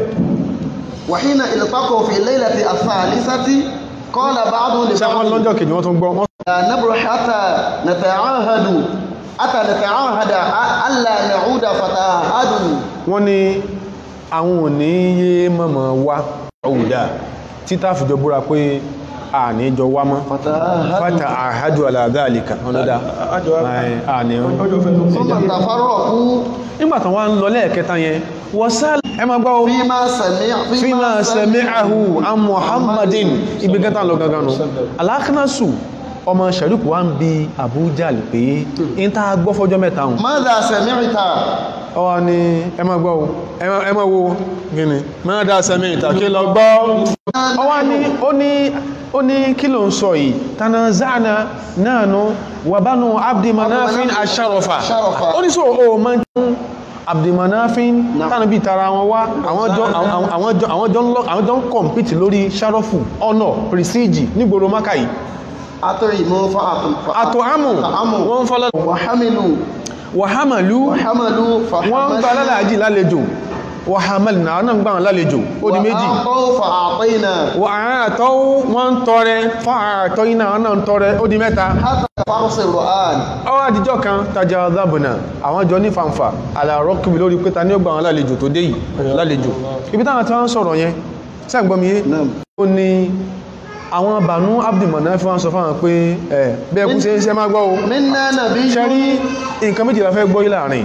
wa hina iltaqaw fi laylati ath-thalithati qala ba'du li ṣe wọ́n ba'd lọ́jọ́ kejì wọ́n tún gbọ́ wọ́n لا نبرح حتى نتعاهد حتى نتعاهد ألا نعود فتعاهدوا wọ́n ní àwọn ò ní yé mọ̀mọ̀ wá ọ̀hùdá títà fìjọ búra pé a ní jọ wá mọ́ فتعاهدوا fata àhájú aláàdá àlìkà ọlọ́dá àjọ àní ọjọ́ fẹ́nu ثم تفرقوا nígbàtàn wá ń lọ lẹ́ẹ̀kẹta yẹn wọ́n sálẹ̀ ẹ ma gbọ́ فيما سمع fíma sami'ahu an muhammadin ibi gẹ́ta lọ gangan nù alákínásù ọmọ sharif wá ń bi Abu Jahl pé in ta gbọ́ fọ́jọ́ mẹ́ta hùn ماذا سمعت ọwọ́ ni ẹ ma gbọ́ o, ẹ ma- ẹ ma wo gini mẹ́ta sẹ́mi ìtàkì lọ gbọ́ ọwọ́ ni ó ní ó ní kí ló ń sọ yìí tanaza'na nahnu wa banu abdi manafin asharafa Sharafa. ó ní sọ o ma ń tún abdi manafin tánà bí tara wọn wá àwọn jọ àwọn- àwọn jọ àwọn jọ ń lọ àwọn jọ ń kọ̀mpìtì lórí sharafu honor prestige nígboro maka yìí أطعموا فأطعموا àtò àmù wọ́n ń fọ́lọ́ وحملوا wàhámàlú وحملوا wọ́n ń gba lálàájì lálejò wàhámàlì náà náà ń gbà wọn lálejò ó di méjì وأعطوا فأعطينا wà àtọ́ wọ́n ń tọrẹ fún àtọ́ iná náà ń tọrẹ ó di mẹ́ta حتى فرس الرؤان ọwọ́ àdíjọ́ kan tajà ọ̀dàbùnà àwọn jọ ní fanfà àlàrọ́ kìbì lórí pé ta ní ó gbà wọn lálejò tó dé yìí lálejò ibi táwọn tí wọ́n ń sọ̀rọ̀ yẹn sẹ́gbọ́mìyé نعم ó ní àwọn bànú abdulmọ̀nà fi wọ́n sọ fáwọn pé ẹ̀ bẹ́ẹ̀ kú sí iṣẹ́ má gbọ́ o منا نبي ṣe rí nǹkan méjì la fẹ́ gbọ́ yìí láàrin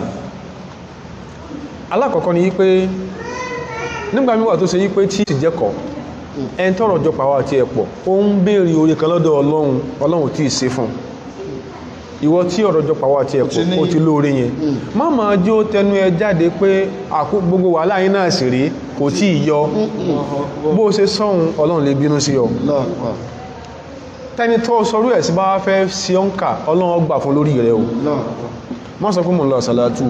alákọ̀ọ́kọ́ ni wípé nígbà míwà tó ṣe wípé tí ti jẹ́kọ̀ ẹn tọ́rọ̀ jọ pàwọ́ àti ẹ̀pọ̀ ó ń béèrè orí kan lọ́dọ̀ ọlọ́run ọlọ́run tí ì ṣe fún ìwọ tí ọ̀rọ̀ jọ pàwọ́ àti ẹ̀pọ̀ ó ti lóore yẹn má máa jó tẹnu ẹ jáde pé àkó gbogbo wàhálà yín náà sì rí kò tí ì yọ bó o ṣe sọ́hun ọlọ́run lè bínú sí ọ الله أكبر tẹni tó sọrú ẹ̀ sí bá wá fẹ́ sí ọ́nkà ọlọ́run gbà fún lórí rẹ o الله أكبر wọ́n sọ fún mọ̀ lọ sàlátù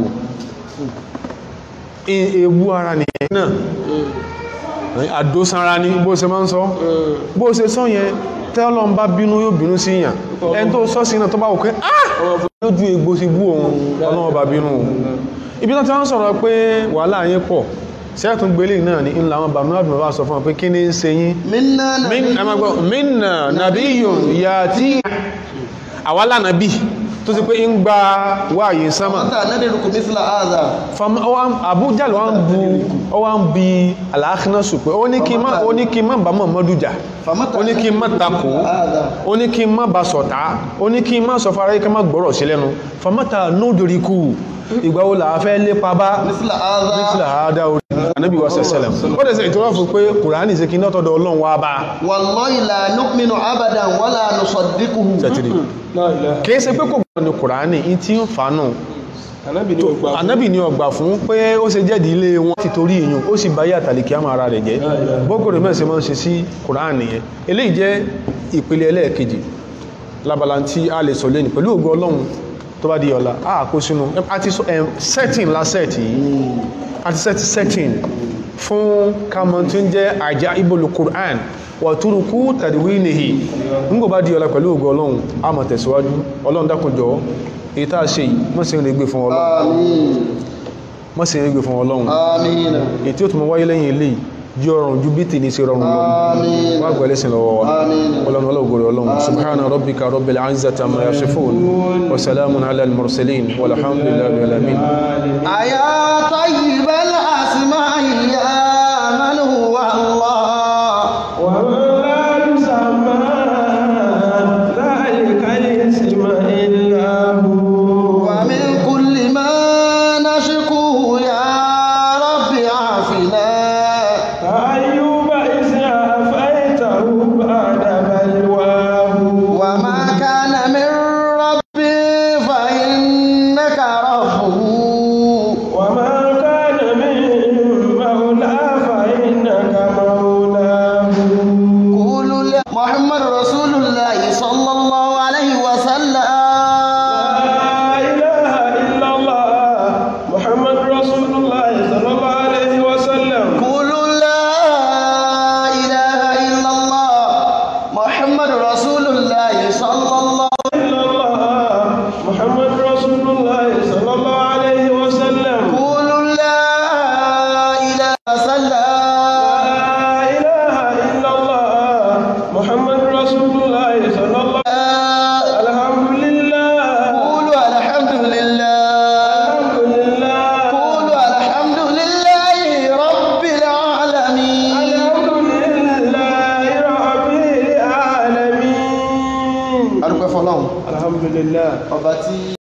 ewu ara nìyẹn náà àdósanra ní bó ṣe máa ń sọ bó ṣe sọ yẹn tẹ́lọ́n bá bínú yóò bínú sí yàn ẹni tó sọ sí náà tó bá wò pé ah lójú egbò sí bú òun ọlọ́wọ́ bá bínú o ibi tó ti wọ́n sọ̀rọ̀ pé wàhálà yín pọ̀ sẹ́ẹ̀tún gbélé náà ní ńlá àwọn bàmí àdùnnà bá sọ fún wọn pé kí ni ń ṣe yín منا min نبي ẹ máa gbọ́ minna nabiyyun yati àwálà nàbí tó ti pé ń gba wáyé sánmà متى ندرك مثل هذا fam ọwọ́n Abuja ló ń bu ọwọ́n bí aláàkínásù pé ó ní kí má ó ní kí má bá Muhammadu jà فمتى ó ní kí má ندرك takò مثل هذا ó ní kí má bá sọ̀tá ó ní kí má sọ fara yí ká má gbọ́rọ̀ sí lẹ́nu famata nódòríkù ìgbà wo là á fẹ́ lépa bá مثل هذا nítorí àádá orí anábì wa sẹ̀sẹ̀lẹ̀ ó dẹ̀ sẹ́ ìtura fún pé kùránì sí kí nọ́tọ̀dọ̀ ọlọ́run wá bá والله لا نؤمن أبدا ولا نصدقه tẹ̀tìrì kìí ṣe pé kò gbọ́dọ̀ ní kùránì in tí ń fa náà Ànábì ni ó gbà fún. anábì ní ọgbà fún pé ó ṣe jẹ́dì ilé wọn ti torí èèyàn ó sì báyé àtàlìkì àmà ara rẹ̀ jẹ́ bókòrò mẹ́sẹ̀ máa ń ṣe sí kùránì yẹn eléyìí jẹ́ ìpele ẹlẹ́ẹ̀kejì labala tí a lè sọ lẹ́nu pẹ̀lú ògo ọlọ́run tó bá di ọ̀la a kó sínú àti sọ- em, setting la set yìí àti set setting fún kamọ tí ń jẹ́ àjá ibolu Qur'an wàtúrukú tàdíwínìhì nígbò bá di ọ̀la pẹ̀lú ògo ọlọ́run a máa tẹ̀síwájú ọlọ́run dákunjọ́ èyí tá a ṣe yìí mọ́ sí ń regbè fún ọlọ́run آمين mọ́ sí ń regbè fún ọlọ́run آمين èyí tí ó tún mọ wáyé lẹ́yìn ilé jí ọrùn ju bí tì ní sí rọrùn lọ آمين wá gbẹ̀lẹ́ sí lọ́wọ́ wa آمين ọlọ́run ọlọ́gbọ̀rẹ̀ ọlọ́run subhana rabbika rabbil izzati amma yasifun wa salamun ala al-mursalin walhamdulillahi rabbil alamin أيا طيب الأسماء يا من هو الله fọ́lọ́run alhamdulillah ọba tí